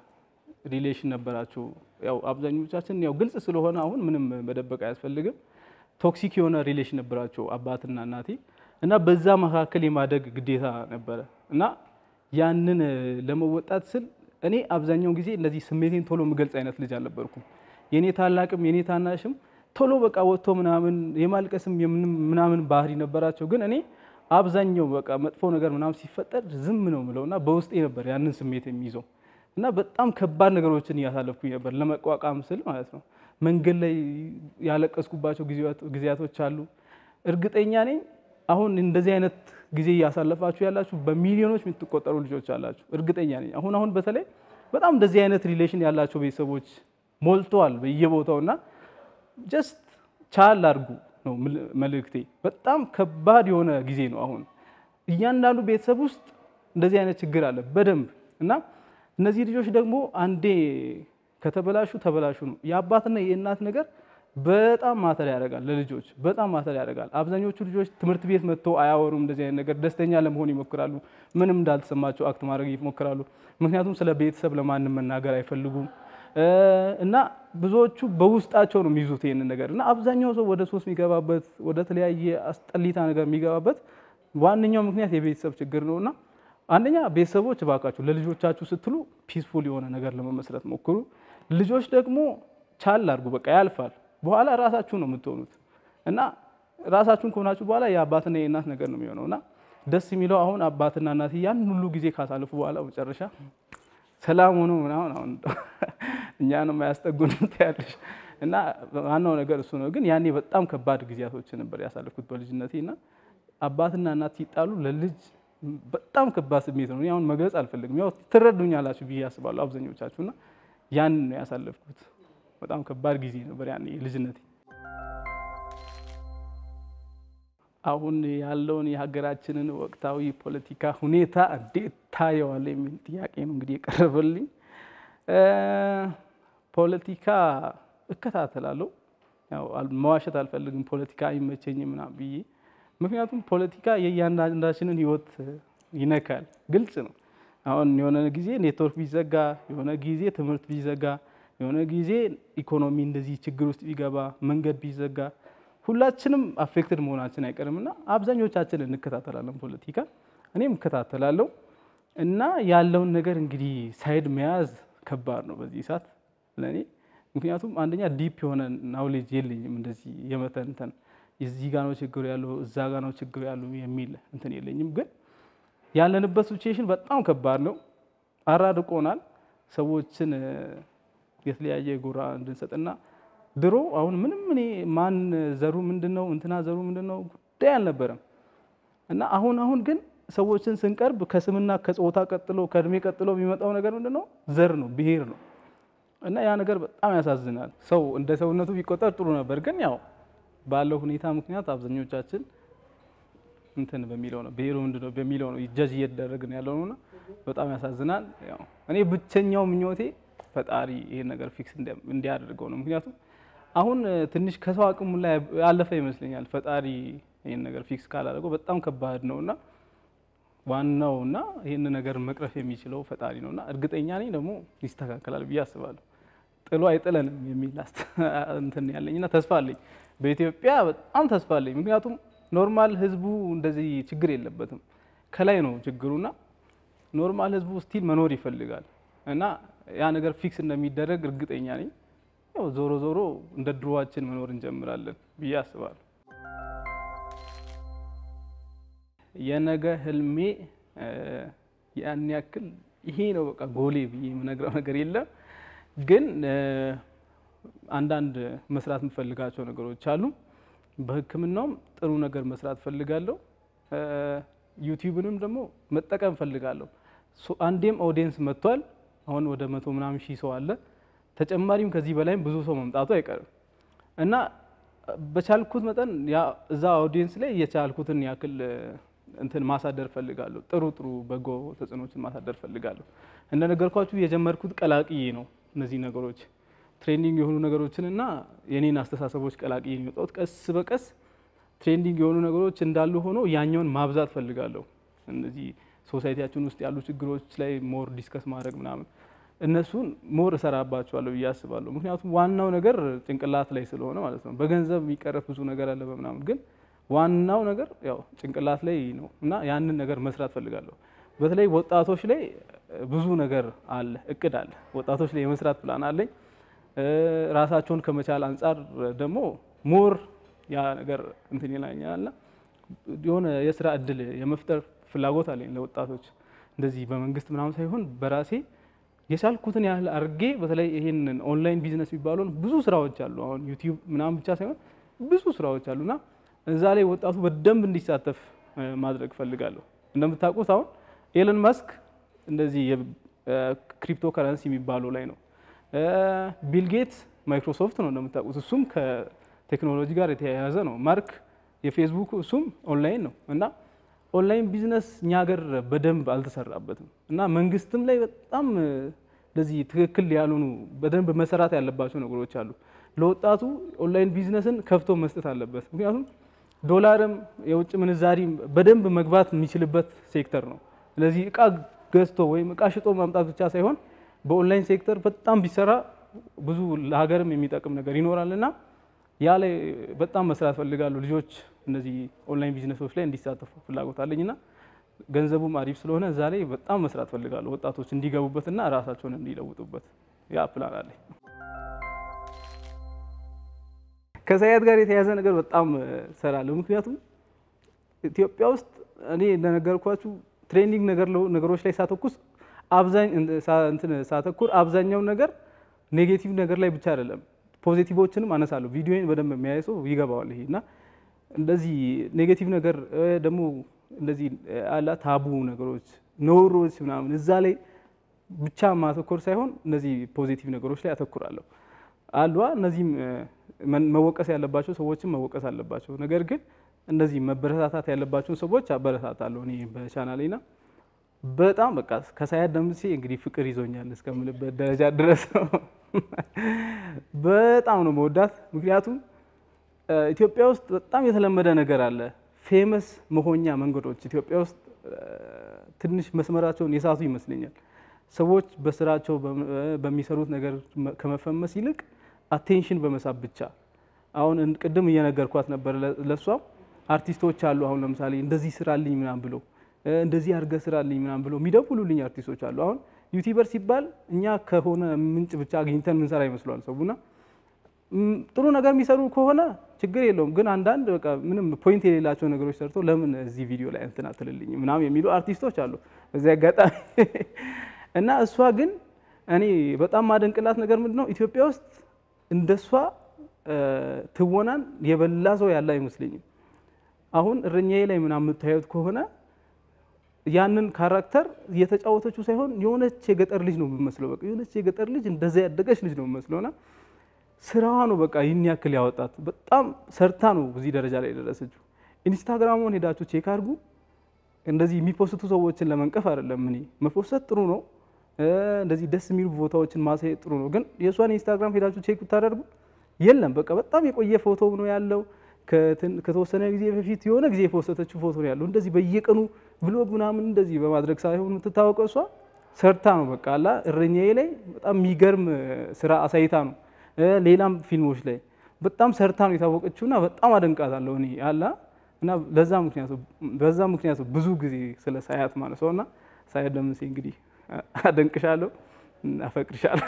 A: ሪሌሽን ነበራቸው። ያው አብዛኞቻችን ያው ግልጽ ስለሆነ አሁን ምንም መደበቅ አያስፈልግም። ቶክሲክ የሆነ ሪሌሽን ነበራቸው አባትና እናቴ እና በዛ መካከል የማደግ ግዴታ ነበረ እና ያንን ለመወጣት ስል እኔ አብዛኛውን ጊዜ እነዚህ ስሜቴን ቶሎ የምገልጽ አይነት ልጅ አልነበርኩም። የኔ ታላቅም የኔ ታናሽም ቶሎ በቃ ወጥቶ ምናምን የማልቀስም ምናምን ባህሪ ነበራቸው። ግን እኔ አብዛኛው በቃ መጥፎ ነገር ምናምን ሲፈጠር ዝም ነው ምለው እና በውስጤ ነበር ያንን ስሜት የሚይዘው እና በጣም ከባድ ነገሮችን እያሳለፍኩኝ ነበር ለመቋቋም ስል ማለት ነው። መንገድ ላይ ያለቀስኩባቸው ጊዜያቶች አሉ። እርግጠኛ ነኝ አሁን እንደዚህ አይነት ጊዜ እያሳለፋችሁ ያላችሁ በሚሊዮኖች የምትቆጠሩ ልጆች አላችሁ። እርግጠኛ ነኝ አሁን አሁን በተለይ በጣም እንደዚህ አይነት ሪሌሽን ያላቸው ቤተሰቦች ሞልተዋል በየቦታው እና ጀስት ቻል አድርጉ ነው መልእክቴ። በጣም ከባድ የሆነ ጊዜ ነው አሁን እያንዳንዱ ቤተሰብ ውስጥ እንደዚህ አይነት ችግር አለ በደንብ እና እነዚህ ልጆች ደግሞ አንዴ ከተበላሹ ተበላሹ ነው። የአባትና የእናት ነገር በጣም ማተር ያደርጋል ለልጆች በጣም ማተር ያደርጋል። አብዛኞቹ ልጆች ትምህርት ቤት መጥተው አያወሩም እንደዚህ አይነት ነገር። ደስተኛ ለመሆን ይሞክራሉ፣ ምንም እንዳልተሰማቸው አክት ማድረግ ይሞክራሉ። ምክንያቱም ስለ ቤተሰብ ለማንም መናገር አይፈልጉም እና ብዙዎቹ በውስጣቸው ነው የሚይዙት ይህንን ነገር እና አብዛኛው ሰው ወደ ሶስት የሚገባበት ወደ ተለያየ አስጠሊታ ነገር የሚገባበት ዋነኛው ምክንያት የቤተሰብ ችግር ነው እና አንደኛ ቤተሰቦች እባካችሁ ለልጆቻችሁ ስትሉ ፒስፉል የሆነ ነገር ለመመስረት ሞክሩ። ልጆች ደግሞ ቻል አድርጉ። በቃ ያልፋል። በኋላ ራሳችሁ ነው የምትሆኑት እና ራሳችሁን ከሆናችሁ በኋላ የአባትና የእናት ነገር ነው የሚሆነው እና ደስ የሚለው አሁን አባትና እናት ያን ሁሉ ጊዜ ካሳልፉ በኋላ መጨረሻ ሰላም ሆኖ ምናምን አሁን እኛንም አያስጠጉን ያለሽ እና ዋናው ነገር እሱ ነው። ግን ያኔ በጣም ከባድ ጊዜያቶች ነበር ያሳለፍኩት በልጅነቴ እና አባትና እናት ሲጣሉ ለልጅ በጣም ከባድ ስሜት ነው። አሁን መግለጽ አልፈልግም። ያው ትረዱኛላችሁ ብዬ አስባለሁ አብዛኞቻችሁ እና ያን ነው ያሳለፍኩት። በጣም ከባድ ጊዜ ነበር ያኔ ልጅነቴ። አሁን ያለውን የሀገራችንን ወቅታዊ ፖለቲካ ሁኔታ እንዴት ታየዋለህ የሚል ጥያቄ ነው እንግዲህ የቀረበልኝ። ፖለቲካ እከታተላለሁ። ያው መዋሸት አልፈልግም። ፖለቲካ አይመቸኝም ምናምን ብዬ ምክንያቱም ፖለቲካ የእያንዳንዳችንን ሕይወት ይነካል። ግልጽ ነው። አሁን የሆነ ጊዜ ኔትወርክ ቢዘጋ፣ የሆነ ጊዜ ትምህርት ቢዘጋ፣ የሆነ ጊዜ ኢኮኖሚ እንደዚህ ችግር ውስጥ ቢገባ፣ መንገድ ቢዘጋ ሁላችንም አፌክትድ መሆናችን አይቀርም እና አብዛኞቻችን እንከታተላለን ፖለቲካ። እኔም እከታተላለሁ እና ያለውን ነገር እንግዲህ ሳይድ መያዝ ከባድ ነው በዚህ ሰዓት ለእኔ። ምክንያቱም አንደኛ ዲፕ የሆነ ናውሌጅ የለኝም እንደዚህ የመተንተን እዚህ ጋ ነው ችግሩ ያለው እዛ ጋ ነው ችግሩ ያለው የሚል እንትን የለኝም። ግን ያለንበት ሲቹዌሽን በጣም ከባድ ነው፣ አራርቆናል። ሰዎችን የተለያየ ጎራ እንድንሰጥና ድሮ አሁን ምንም እኔ ማን ዘሩ ምንድን ነው እንትና ዘሩ ምንድን ነው ጉዳይ አልነበረም እና አሁን አሁን ግን ሰዎችን ስንቀርብ ከስምና ከጾታ ቀጥሎ ከእድሜ ቀጥሎ የሚመጣው ነገር ምንድን ነው? ዘር ነው፣ ብሔር ነው። እና ያ ነገር በጣም ያሳዝናል። ሰው እንደ ሰውነቱ ቢቆጠር ጥሩ ነበር፣ ግን ያው ባለው ሁኔታ ምክንያት አብዛኞቻችን እንትን በሚለው ነው ብሔሩ ምንድን ነው በሚለው ነው ጀጅ እየተደረግን ያለው ነውና በጣም ያሳዝናል። ያው እኔ ብቸኛው ምኞቴ ፈጣሪ ይሄን ነገር ፊክስ እንዲያደርገው ነው። ምክንያቱም አሁን ትንሽ ከሰው አቅሙ ላይ ያለፈ ይመስለኛል። ፈጣሪ ይህን ነገር ፊክስ ካላደረገው በጣም ከባድ ነውና ዋናው እና ይህን ነገር መቅረፍ የሚችለው ፈጣሪ ነውና እርግጠኛ ነኝ ደግሞ ይስተካከላል ብዬ አስባለሁ። ጥሎ አይጥለንም የሚል እንትን ያለኝና ተስፋ አለኝ። በኢትዮጵያ በጣም ተስፋ አለኝ። ምክንያቱም ኖርማል ህዝቡ እንደዚህ ችግር የለበትም። ከላይ ነው ችግሩና ኖርማል ህዝቡ ስቲል መኖር ይፈልጋል እና ያ ነገር ፊክስ እንደሚደረግ እርግጠኛ ነኝ። ያው ዞሮ ዞሮ እንደ ድሮዋችን መኖር እንጀምራለን ብዬ አስባለሁ። የነገ ህልሜ ያን ያክል ይሄ ነው በቃ ጎሌ ብዬ የምነግረው ነገር የለም። ግን አንዳንድ መስራት የምፈልጋቸው ነገሮች አሉ። በሕክምናውም ጥሩ ነገር መስራት ፈልጋለሁ። ዩቲዩብንም ደግሞ መጠቀም ፈልጋለሁ። አንዴም ኦዲየንስ መጥቷል። አሁን ወደ መቶ ምናምን ሺህ ሰው አለ። ተጨማሪም ከዚህ በላይም ብዙ ሰው መምጣቱ አይቀርም እና በቻልኩት መጠን እዛ ኦዲየንስ ላይ የቻልኩትን ያክል እንትን ማሳደር ፈልጋለሁ። ጥሩ ጥሩ በጎ ተጽዕኖችን ማሳደር ፈልጋለሁ። እንደነገርኳችሁ የጀመርኩት ቀላቅዬ ነው። እነዚህ ነገሮች ትሬንዲንግ የሆኑ ነገሮችን እና የኔን አስተሳሰቦች ቀላቅዬ የሚወጣሁት ቀስ በቀስ ትሬንዲንግ የሆኑ ነገሮች እንዳሉ ሆኖ ያኛውን ማብዛት ፈልጋለሁ። እነዚህ ሶሳይቲያችን ውስጥ ያሉ ችግሮች ላይ ሞር ዲስከስ ማድረግ ምናምን እነሱን ሞር እሰራባቸዋለሁ ብዬ አስባለሁ። ምክንያቱም ዋናው ነገር ጭንቅላት ላይ ስለሆነ ማለት ነው። በገንዘብ የሚቀረፍ ብዙ ነገር አለ በምናምን ግን ዋናው ነገር ያው ጭንቅላት ላይ ነው እና ያንን ነገር መስራት ፈልጋለሁ። በተለይ ወጣቶች ላይ ብዙ ነገር አለ፣ እቅድ አለ። ወጣቶች ላይ የመስራት ፕላን አለኝ። ራሳቸውን ከመቻል አንጻር ደግሞ ሞር ያ ነገር እንትን ይላኛልና የሆነ የስራ እድል የመፍጠር ፍላጎት አለኝ ለወጣቶች እንደዚህ በመንግስት ምናምን ሳይሆን በራሴ የቻልኩትን ያህል አድርጌ በተለይ ይሄንን ኦንላይን ቢዝነስ የሚባለውን ብዙ ስራዎች አሉ። አሁን ዩቲዩብ ምናምን ብቻ ሳይሆን ብዙ ስራዎች አሉና እዛ ላይ ወጣቱ በደንብ እንዲሳተፍ ማድረግ ፈልጋለሁ። እንደምታውቁት አሁን ኤለን ማስክ እንደዚህ የክሪፕቶ ከረንሲ የሚባለው ላይ ነው። ቢል ጌትስ ማይክሮሶፍት ነው እንደምታውቁት፣ እሱም ከቴክኖሎጂ ጋር የተያያዘ ነው። ማርክ የፌስቡክ እሱም ኦንላይን ነው እና ኦንላይን ቢዝነስ እኛ ሀገር በደንብ አልተሰራበትም እና መንግስትም ላይ በጣም እንደዚህ ትክክል ያልሆኑ በደንብ መሰራት ያለባቸው ነገሮች አሉ። ለወጣቱ ኦንላይን ቢዝነስን ከፍቶ መስጠት አለበት። ምክንያቱም ዶላርም የውጭ ምንዛሪም በደንብ መግባት የሚችልበት ሴክተር ነው። ስለዚህ እቃ ገዝቶ ወይም እቃ ሽጦ ማምጣት ብቻ ሳይሆን በኦንላይን ሴክተር በጣም ቢሰራ ብዙ ለሀገርም የሚጠቅም ነገር ይኖራል እና ያ ላይ በጣም መስራት ፈልጋለሁ። ልጆች እነዚህ ኦንላይን ቢዝነሶች ላይ እንዲሳተፉ ፍላጎት አለኝ እና ገንዘቡም አሪፍ ስለሆነ እዛ ላይ በጣም መስራት ፈልጋለሁ። ወጣቶች እንዲገቡበትና ራሳቸውን እንዲለውጡበት ያ ፕላን አለኝ። ከሳያት ጋር የተያያዘ ነገር በጣም ሰራለሁ። ምክንያቱም ኢትዮጵያ ውስጥ እኔ እንደነገርኳችሁ ትሬንዲንግ ነገሮች ላይ ሳተኩስ ሳተኩር አብዛኛው ነገር ኔጌቲቭ ነገር ላይ ብቻ አይደለም ፖዚቲቮችንም አነሳለሁ። ቪዲዮን በደንብ የሚያይ ሰው ይገባዋል። ይሄ እና እንደዚህ ኔጌቲቭ ነገር ደግሞ እንደዚህ አላ ታቡ ነገሮች ነውሮች ምናምን እዛ ላይ ብቻ ማተኮር ሳይሆን እነዚህ ፖዚቲቭ ነገሮች ላይ አተኩራለሁ። አሏ እነዚህም መወቀስ ያለባቸው ሰዎችም መወቀስ አለባቸው። ነገር ግን እነዚህ መበረታታት ያለባቸውን ሰዎች አበረታታለሁ እኔ በቻናሌ ና በጣም በቃ ከሳያት ደምሴ እንግዲህ ፍቅር ይዞኛል እስከምልበት ደረጃ ድረስ ነው። በጣም ነው መወዳት። ምክንያቱም ኢትዮጵያ ውስጥ በጣም የተለመደ ነገር አለ። ፌመስ መሆኛ መንገዶች ኢትዮጵያ ውስጥ ትንሽ መስመራቸውን የሳቱ ይመስለኛል። ሰዎች በስራቸው በሚሰሩት ነገር ከመፈመስ ይልቅ አቴንሽን በመሳብ ብቻ አሁን ቅድም እየነገርኳት ነበር። ለእሷም አርቲስቶች አሉ። አሁን ለምሳሌ እንደዚህ ስራልኝ ምናምን ብሎ እንደዚህ አድርገህ ስራልኝ ምናምን ብሎ የሚደውሉልኝ አርቲስቶች አሉ። አሁን ዩቲዩበር ሲባል እኛ ከሆነ ምንጭ ብቻ አግኝተን ምንሰራ ይመስሏል ሰውና ጥሩ ነገር የሚሰሩ ከሆነ ችግር የለውም። ግን አንዳንድ በቃ ምንም ፖይንት የሌላቸው ነገሮች ሰርተው ለምን እዚህ ቪዲዮ ላይ እንትን አትልልኝ ምናምን የሚሉ አርቲስቶች አሉ እዚህ አጋጣሚ እና እሷ ግን እኔ በጣም ማደንቅላት ነገር ምንድን ነው ኢትዮጵያ ውስጥ እንደሷ ትወናን የበላ ሰው ያለ አይመስለኝም። አሁን እረኛዬ ላይ ምናምን የምታዩት ከሆነ ያንን ካራክተር እየተጫወተችው ሳይሆን የሆነች የገጠር ልጅ ነው የምመስለው። በቃ የሆነች የገጠር ልጅ እንደዛ ያደገች ልጅ ነው የምመስለውና ስራዋ ነው በቃ ይህን ያክል ያወጣት። በጣም ሰርታ ነው እዚህ ደረጃ ላይ የደረሰችው። ኢንስታግራሙን ሄዳችሁ ቼክ አድርጉ። እንደዚህ የሚፖስቱ ሰዎችን ለመንቀፍ አይደለም። እኔ መፖሰት ጥሩ ነው፣ እንደዚህ ደስ የሚሉ ቦታዎችን ማሳየት ጥሩ ነው። ግን የእሷን ኢንስታግራም ሄዳችሁ ቼክ ብታደርጉ የለም በቃ በጣም የቆየ ፎቶ ነው ያለው። ከተወሰነ ጊዜ በፊት የሆነ ጊዜ የፖስተችው ፎቶ ነው ያለው። እንደዚህ በየቀኑ ብሎግ ምናምን እንደዚህ በማድረግ ሳይሆን የምትታወቀው እሷ ሰርታ ነው በቃ አላ እረኛዬ ላይ በጣም የሚገርም ስራ አሳይታ ነው ሌላም ፊልሞች ላይ በጣም ሰርታ ነው የታወቀችውና በጣም አደንቃታለሁ እኔ አላ እና ለዛ ምክንያቱ በዛ ምክንያቱ ብዙ ጊዜ ስለ ሳያት ማለት ሰውና ሳያት ደምሴ እንግዲህ አደንቅሻለሁ፣ አፈቅርሻለሁ።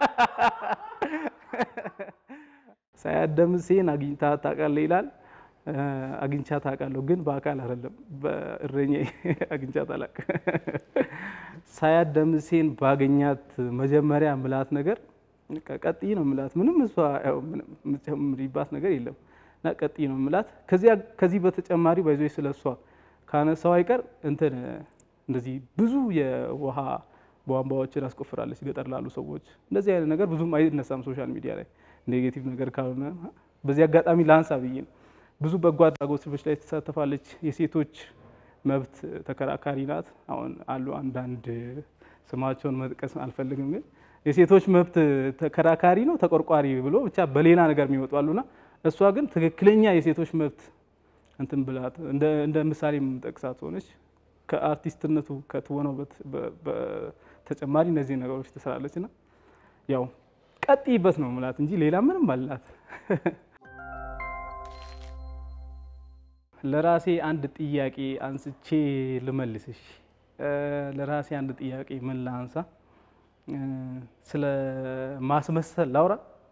A: ሳያት ደምሴን አግኝታ ታውቃለህ ይላል። አግኝቻ ታውቃለሁ፣ ግን በአካል አይደለም፣ በእረኛዬ አግኝቻት አላውቅም። ሳያት ደምሴን ባገኛት መጀመሪያ ምላት ነገር ቀጥይ ነው ምላት። ምንም እሷ የምትጨምሪባት ነገር የለም እና ቀጥይ ነው ምላት። ከዚህ በተጨማሪ ባይዞ ስለ እሷ ካነሳው አይቀር እንትን እንደዚህ ብዙ የውሃ ቧንቧዎችን አስቆፍራለች ገጠር ላሉ ሰዎች። እንደዚህ አይነት ነገር ብዙም አይነሳም ሶሻል ሚዲያ ላይ ኔጌቲቭ ነገር ካልሆነ በዚህ አጋጣሚ ላንሳ ብዬ ነው። ብዙ በጎ አድራጎት ስራዎች ላይ ትሳተፋለች። የሴቶች መብት ተከራካሪ ናት። አሁን አሉ አንዳንድ ስማቸውን መጥቀስ አልፈልግም፣ ግን የሴቶች መብት ተከራካሪ ነው ተቆርቋሪ ብሎ ብቻ በሌላ ነገር የሚወጡ አሉና እሷ ግን ትክክለኛ የሴቶች መብት እንትን ብላት እንደ ምሳሌ የምጠቅሳት ሆነች። ከአርቲስትነቱ ከትወናው በተጨማሪ እነዚህ ነገሮች ትሰራለች እና ያው ቀጥይበት ነው ምላት እንጂ ሌላ ምንም አላት። ለራሴ አንድ ጥያቄ አንስቼ ልመልስሽ። ለራሴ አንድ ጥያቄ ምን ላንሳ? ስለ ማስመሰል ላውራ።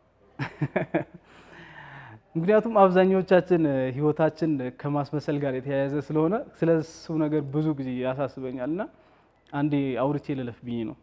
A: ምክንያቱም አብዛኞቻችን ሕይወታችን ከማስመሰል ጋር የተያያዘ ስለሆነ ስለ እሱ ነገር ብዙ ጊዜ ያሳስበኛል እና አንዴ አውርቼ ልለፍ ብዬ ነው።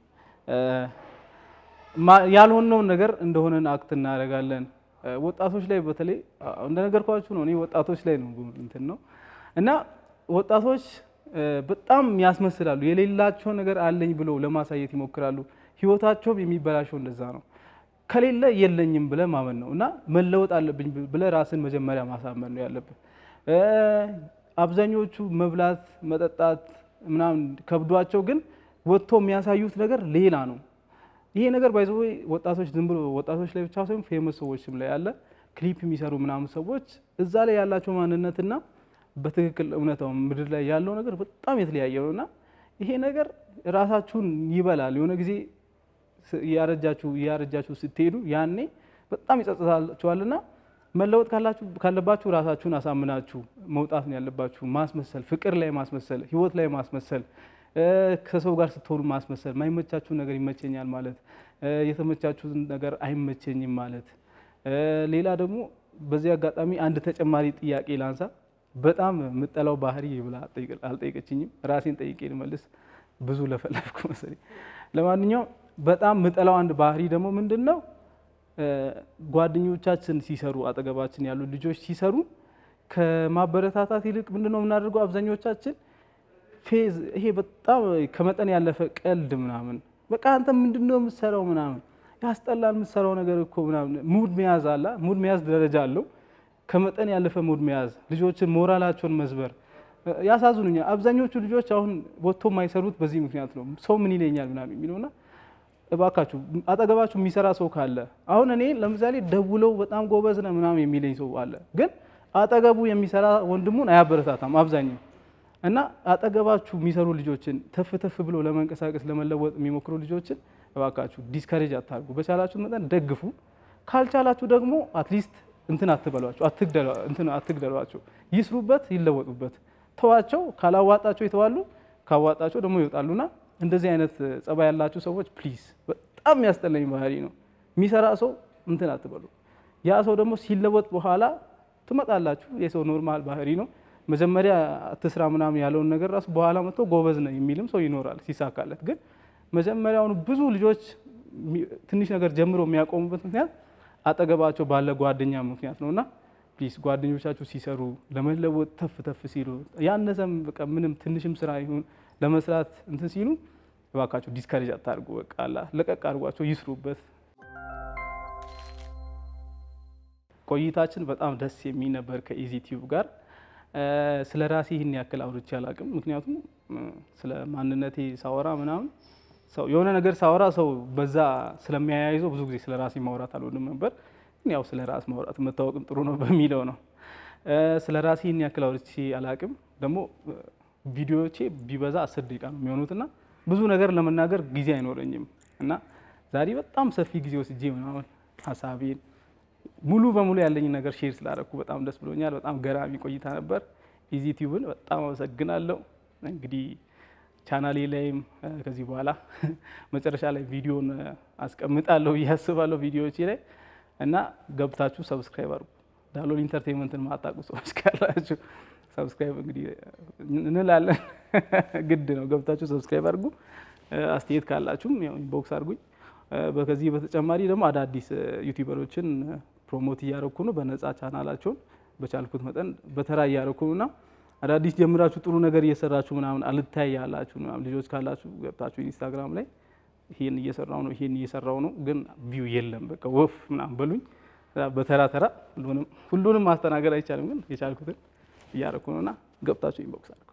A: ያልሆነውን ነገር እንደሆነን አክት እናደርጋለን። ወጣቶች ላይ በተለይ እንደነገርኳችሁ ነው። እኔ ወጣቶች ላይ ነው እንትን ነው እና ወጣቶች በጣም ያስመስላሉ። የሌላቸው ነገር አለኝ ብለው ለማሳየት ይሞክራሉ። ህይወታቸውም የሚበላሸው እንደዛ ነው። ከሌለ የለኝም ብለ ማመን ነው እና መለወጥ አለብኝ ብለ ራስን መጀመሪያ ማሳመን ነው ያለብን። አብዛኞቹ መብላት፣ መጠጣት ምናምን ከብዷቸው ግን ወጥቶ የሚያሳዩት ነገር ሌላ ነው። ይሄ ነገር ባይዘ ወጣቶች ዝም ብሎ ወጣቶች ላይ ብቻ ሳይሆን ፌመስ ሰዎችም ላይ ያለ ክሊፕ የሚሰሩ ምናምን ሰዎች እዛ ላይ ያላቸው ማንነትና በትክክል እውነታው ምድር ላይ ያለው ነገር በጣም የተለያየ ነው እና ይሄ ነገር ራሳችሁን ይበላል። የሆነ ጊዜ እያረጃችሁ እያረጃችሁ ስትሄዱ ያኔ በጣም ይጸጽታችኋልና መለወጥ ካለባችሁ ራሳችሁን አሳምናችሁ መውጣት ነው ያለባችሁ። ማስመሰል፣ ፍቅር ላይ ማስመሰል፣ ህይወት ላይ ማስመሰል ከሰው ጋር ስትሆኑ ማስመሰል፣ ማይመቻችሁ ነገር ይመቸኛል ማለት፣ የተመቻችሁትን ነገር አይመቸኝም ማለት። ሌላ ደግሞ በዚህ አጋጣሚ አንድ ተጨማሪ ጥያቄ ላንሳ። በጣም የምጠላው ባህሪ ብላ አልጠይቀችኝም፣ ራሴን ጠይቄ ልመልስ። ብዙ ለፈለፍኩ መሰለኝ። ለማንኛውም በጣም የምጠላው አንድ ባህሪ ደግሞ ምንድን ነው? ጓደኞቻችን ሲሰሩ፣ አጠገባችን ያሉ ልጆች ሲሰሩ ከማበረታታት ይልቅ ምንድን ነው የምናደርገው አብዛኞቻችን ፌዝ ይሄ በጣም ከመጠን ያለፈ ቀልድ ምናምን በቃ አንተ ምንድን ነው የምትሰራው ምናምን ያስጠላል የምትሰራው ነገር እኮ ምናምን ሙድ መያዝ አለ ሙድ መያዝ ደረጃ አለው ከመጠን ያለፈ ሙድ መያዝ ልጆችን ሞራላቸውን መስበር ያሳዝኑኛል አብዛኞቹ ልጆች አሁን ወጥቶ የማይሰሩት በዚህ ምክንያት ነው ሰው ምን ይለኛል ምናምን የሚለውና እባካችሁ አጠገባችሁ የሚሰራ ሰው ካለ አሁን እኔ ለምሳሌ ደውለው በጣም ጎበዝ ነህ ምናምን የሚለኝ ሰው አለ ግን አጠገቡ የሚሰራ ወንድሙን አያበረታታም አብዛኛው እና አጠገባችሁ የሚሰሩ ልጆችን ተፍ ተፍ ብሎ ለመንቀሳቀስ ለመለወጥ የሚሞክሩ ልጆችን እባካችሁ ዲስከሬጅ አታርጉ። በቻላችሁ መጠን ደግፉ። ካልቻላችሁ ደግሞ አትሊስት እንትን አትበሏቸው፣ እንትን አትግደሏቸው። ይስሩበት፣ ይለወጡበት። ተዋቸው። ካላዋጣቸው ይተዋሉ፣ ካዋጣቸው ደግሞ ይወጣሉና እንደዚህ አይነት ጸባይ ያላችሁ ሰዎች ፕሊዝ፣ በጣም የሚያስጠላኝ ባህሪ ነው። የሚሰራ ሰው እንትን አትበሉ። ያ ሰው ደግሞ ሲለወጥ በኋላ ትመጣላችሁ። የሰው ኖርማል ባህሪ ነው። መጀመሪያ አትስራ ምናምን ያለውን ነገር ራሱ በኋላ መጥቶ ጎበዝ ነው የሚልም ሰው ይኖራል ሲሳካለት። ግን መጀመሪያውኑ ብዙ ልጆች ትንሽ ነገር ጀምሮ የሚያቆሙበት ምክንያት አጠገባቸው ባለ ጓደኛ ምክንያት ነው እና ፕሊዝ ጓደኞቻችሁ ሲሰሩ ለመለወጥ ተፍ ተፍ ሲሉ ያነሰም በቃ ምንም ትንሽም ስራ ይሁን ለመስራት እንትን ሲሉ እባካችሁ ዲስከሬጅ አታድርጉ። በቃ አላ ለቀቅ አድርጓቸው ይስሩበት። ቆይታችን በጣም ደስ የሚል ነበር ከኢዚ ቲዩብ ጋር። ስለ ራሴ ይህን ያክል አውርቼ አላውቅም። ምክንያቱም ስለ ማንነቴ ሳወራ ምናምን ሰው የሆነ ነገር ሳወራ ሰው በዛ ስለሚያያይዘው ብዙ ጊዜ ስለ ራሴ ማውራት አልወድም ነበር። ግን ያው ስለ ራስ ማውራት መታወቅም ጥሩ ነው በሚለው ነው። ስለ ራሴ ይህን ያክል አውርቼ አላውቅም። ደግሞ ቪዲዮዎቼ ቢበዛ አስር ደቂቃ ነው የሚሆኑትና ብዙ ነገር ለመናገር ጊዜ አይኖረኝም እና ዛሬ በጣም ሰፊ ጊዜ ወስጄ ምናምን ሀሳቤን ሙሉ በሙሉ ያለኝ ነገር ሼር ስላደረኩ በጣም ደስ ብሎኛል። በጣም ገራሚ ቆይታ ነበር። ኢዚ ቲዩብን በጣም አመሰግናለሁ። እንግዲህ ቻናሌ ላይም ከዚህ በኋላ መጨረሻ ላይ ቪዲዮን አስቀምጣለሁ ብዬ አስባለሁ ቪዲዮዎቼ ላይ እና ገብታችሁ ሰብስክራይብ አድርጉ። ዳሎል ኢንተርቴንመንትን ማታውቁ ሰዎች ካላችሁ ሰብስክራይብ እንግዲህ እንላለን፣ ግድ ነው። ገብታችሁ ሰብስክራይብ አድርጉ። አስተያየት ካላችሁም ያው ኢንቦክስ አድርጉኝ። ከዚህ በተጨማሪ ደግሞ አዳዲስ ዩቲዩበሮችን ፕሮሞት እያደረኩ ነው። በነፃ ቻናላቸውን በቻልኩት መጠን በተራ እያደረኩ ነው እና አዳዲስ ጀምራችሁ ጥሩ ነገር እየሰራችሁ ምናምን አልታይ ያላችሁ ምናምን ልጆች ካላችሁ ገብታችሁ ኢንስታግራም ላይ ይሄን እየሰራው ነው ይሄን እየሰራው ነው ግን ቪው የለም በቃ ወፍ ምናምን በሉኝ። በተራ ተራ ሁሉንም ማስተናገድ አይቻልም፣ ግን የቻልኩትን እያደረኩ ነውና ገብታችሁ ኢንቦክስ አድርጉ።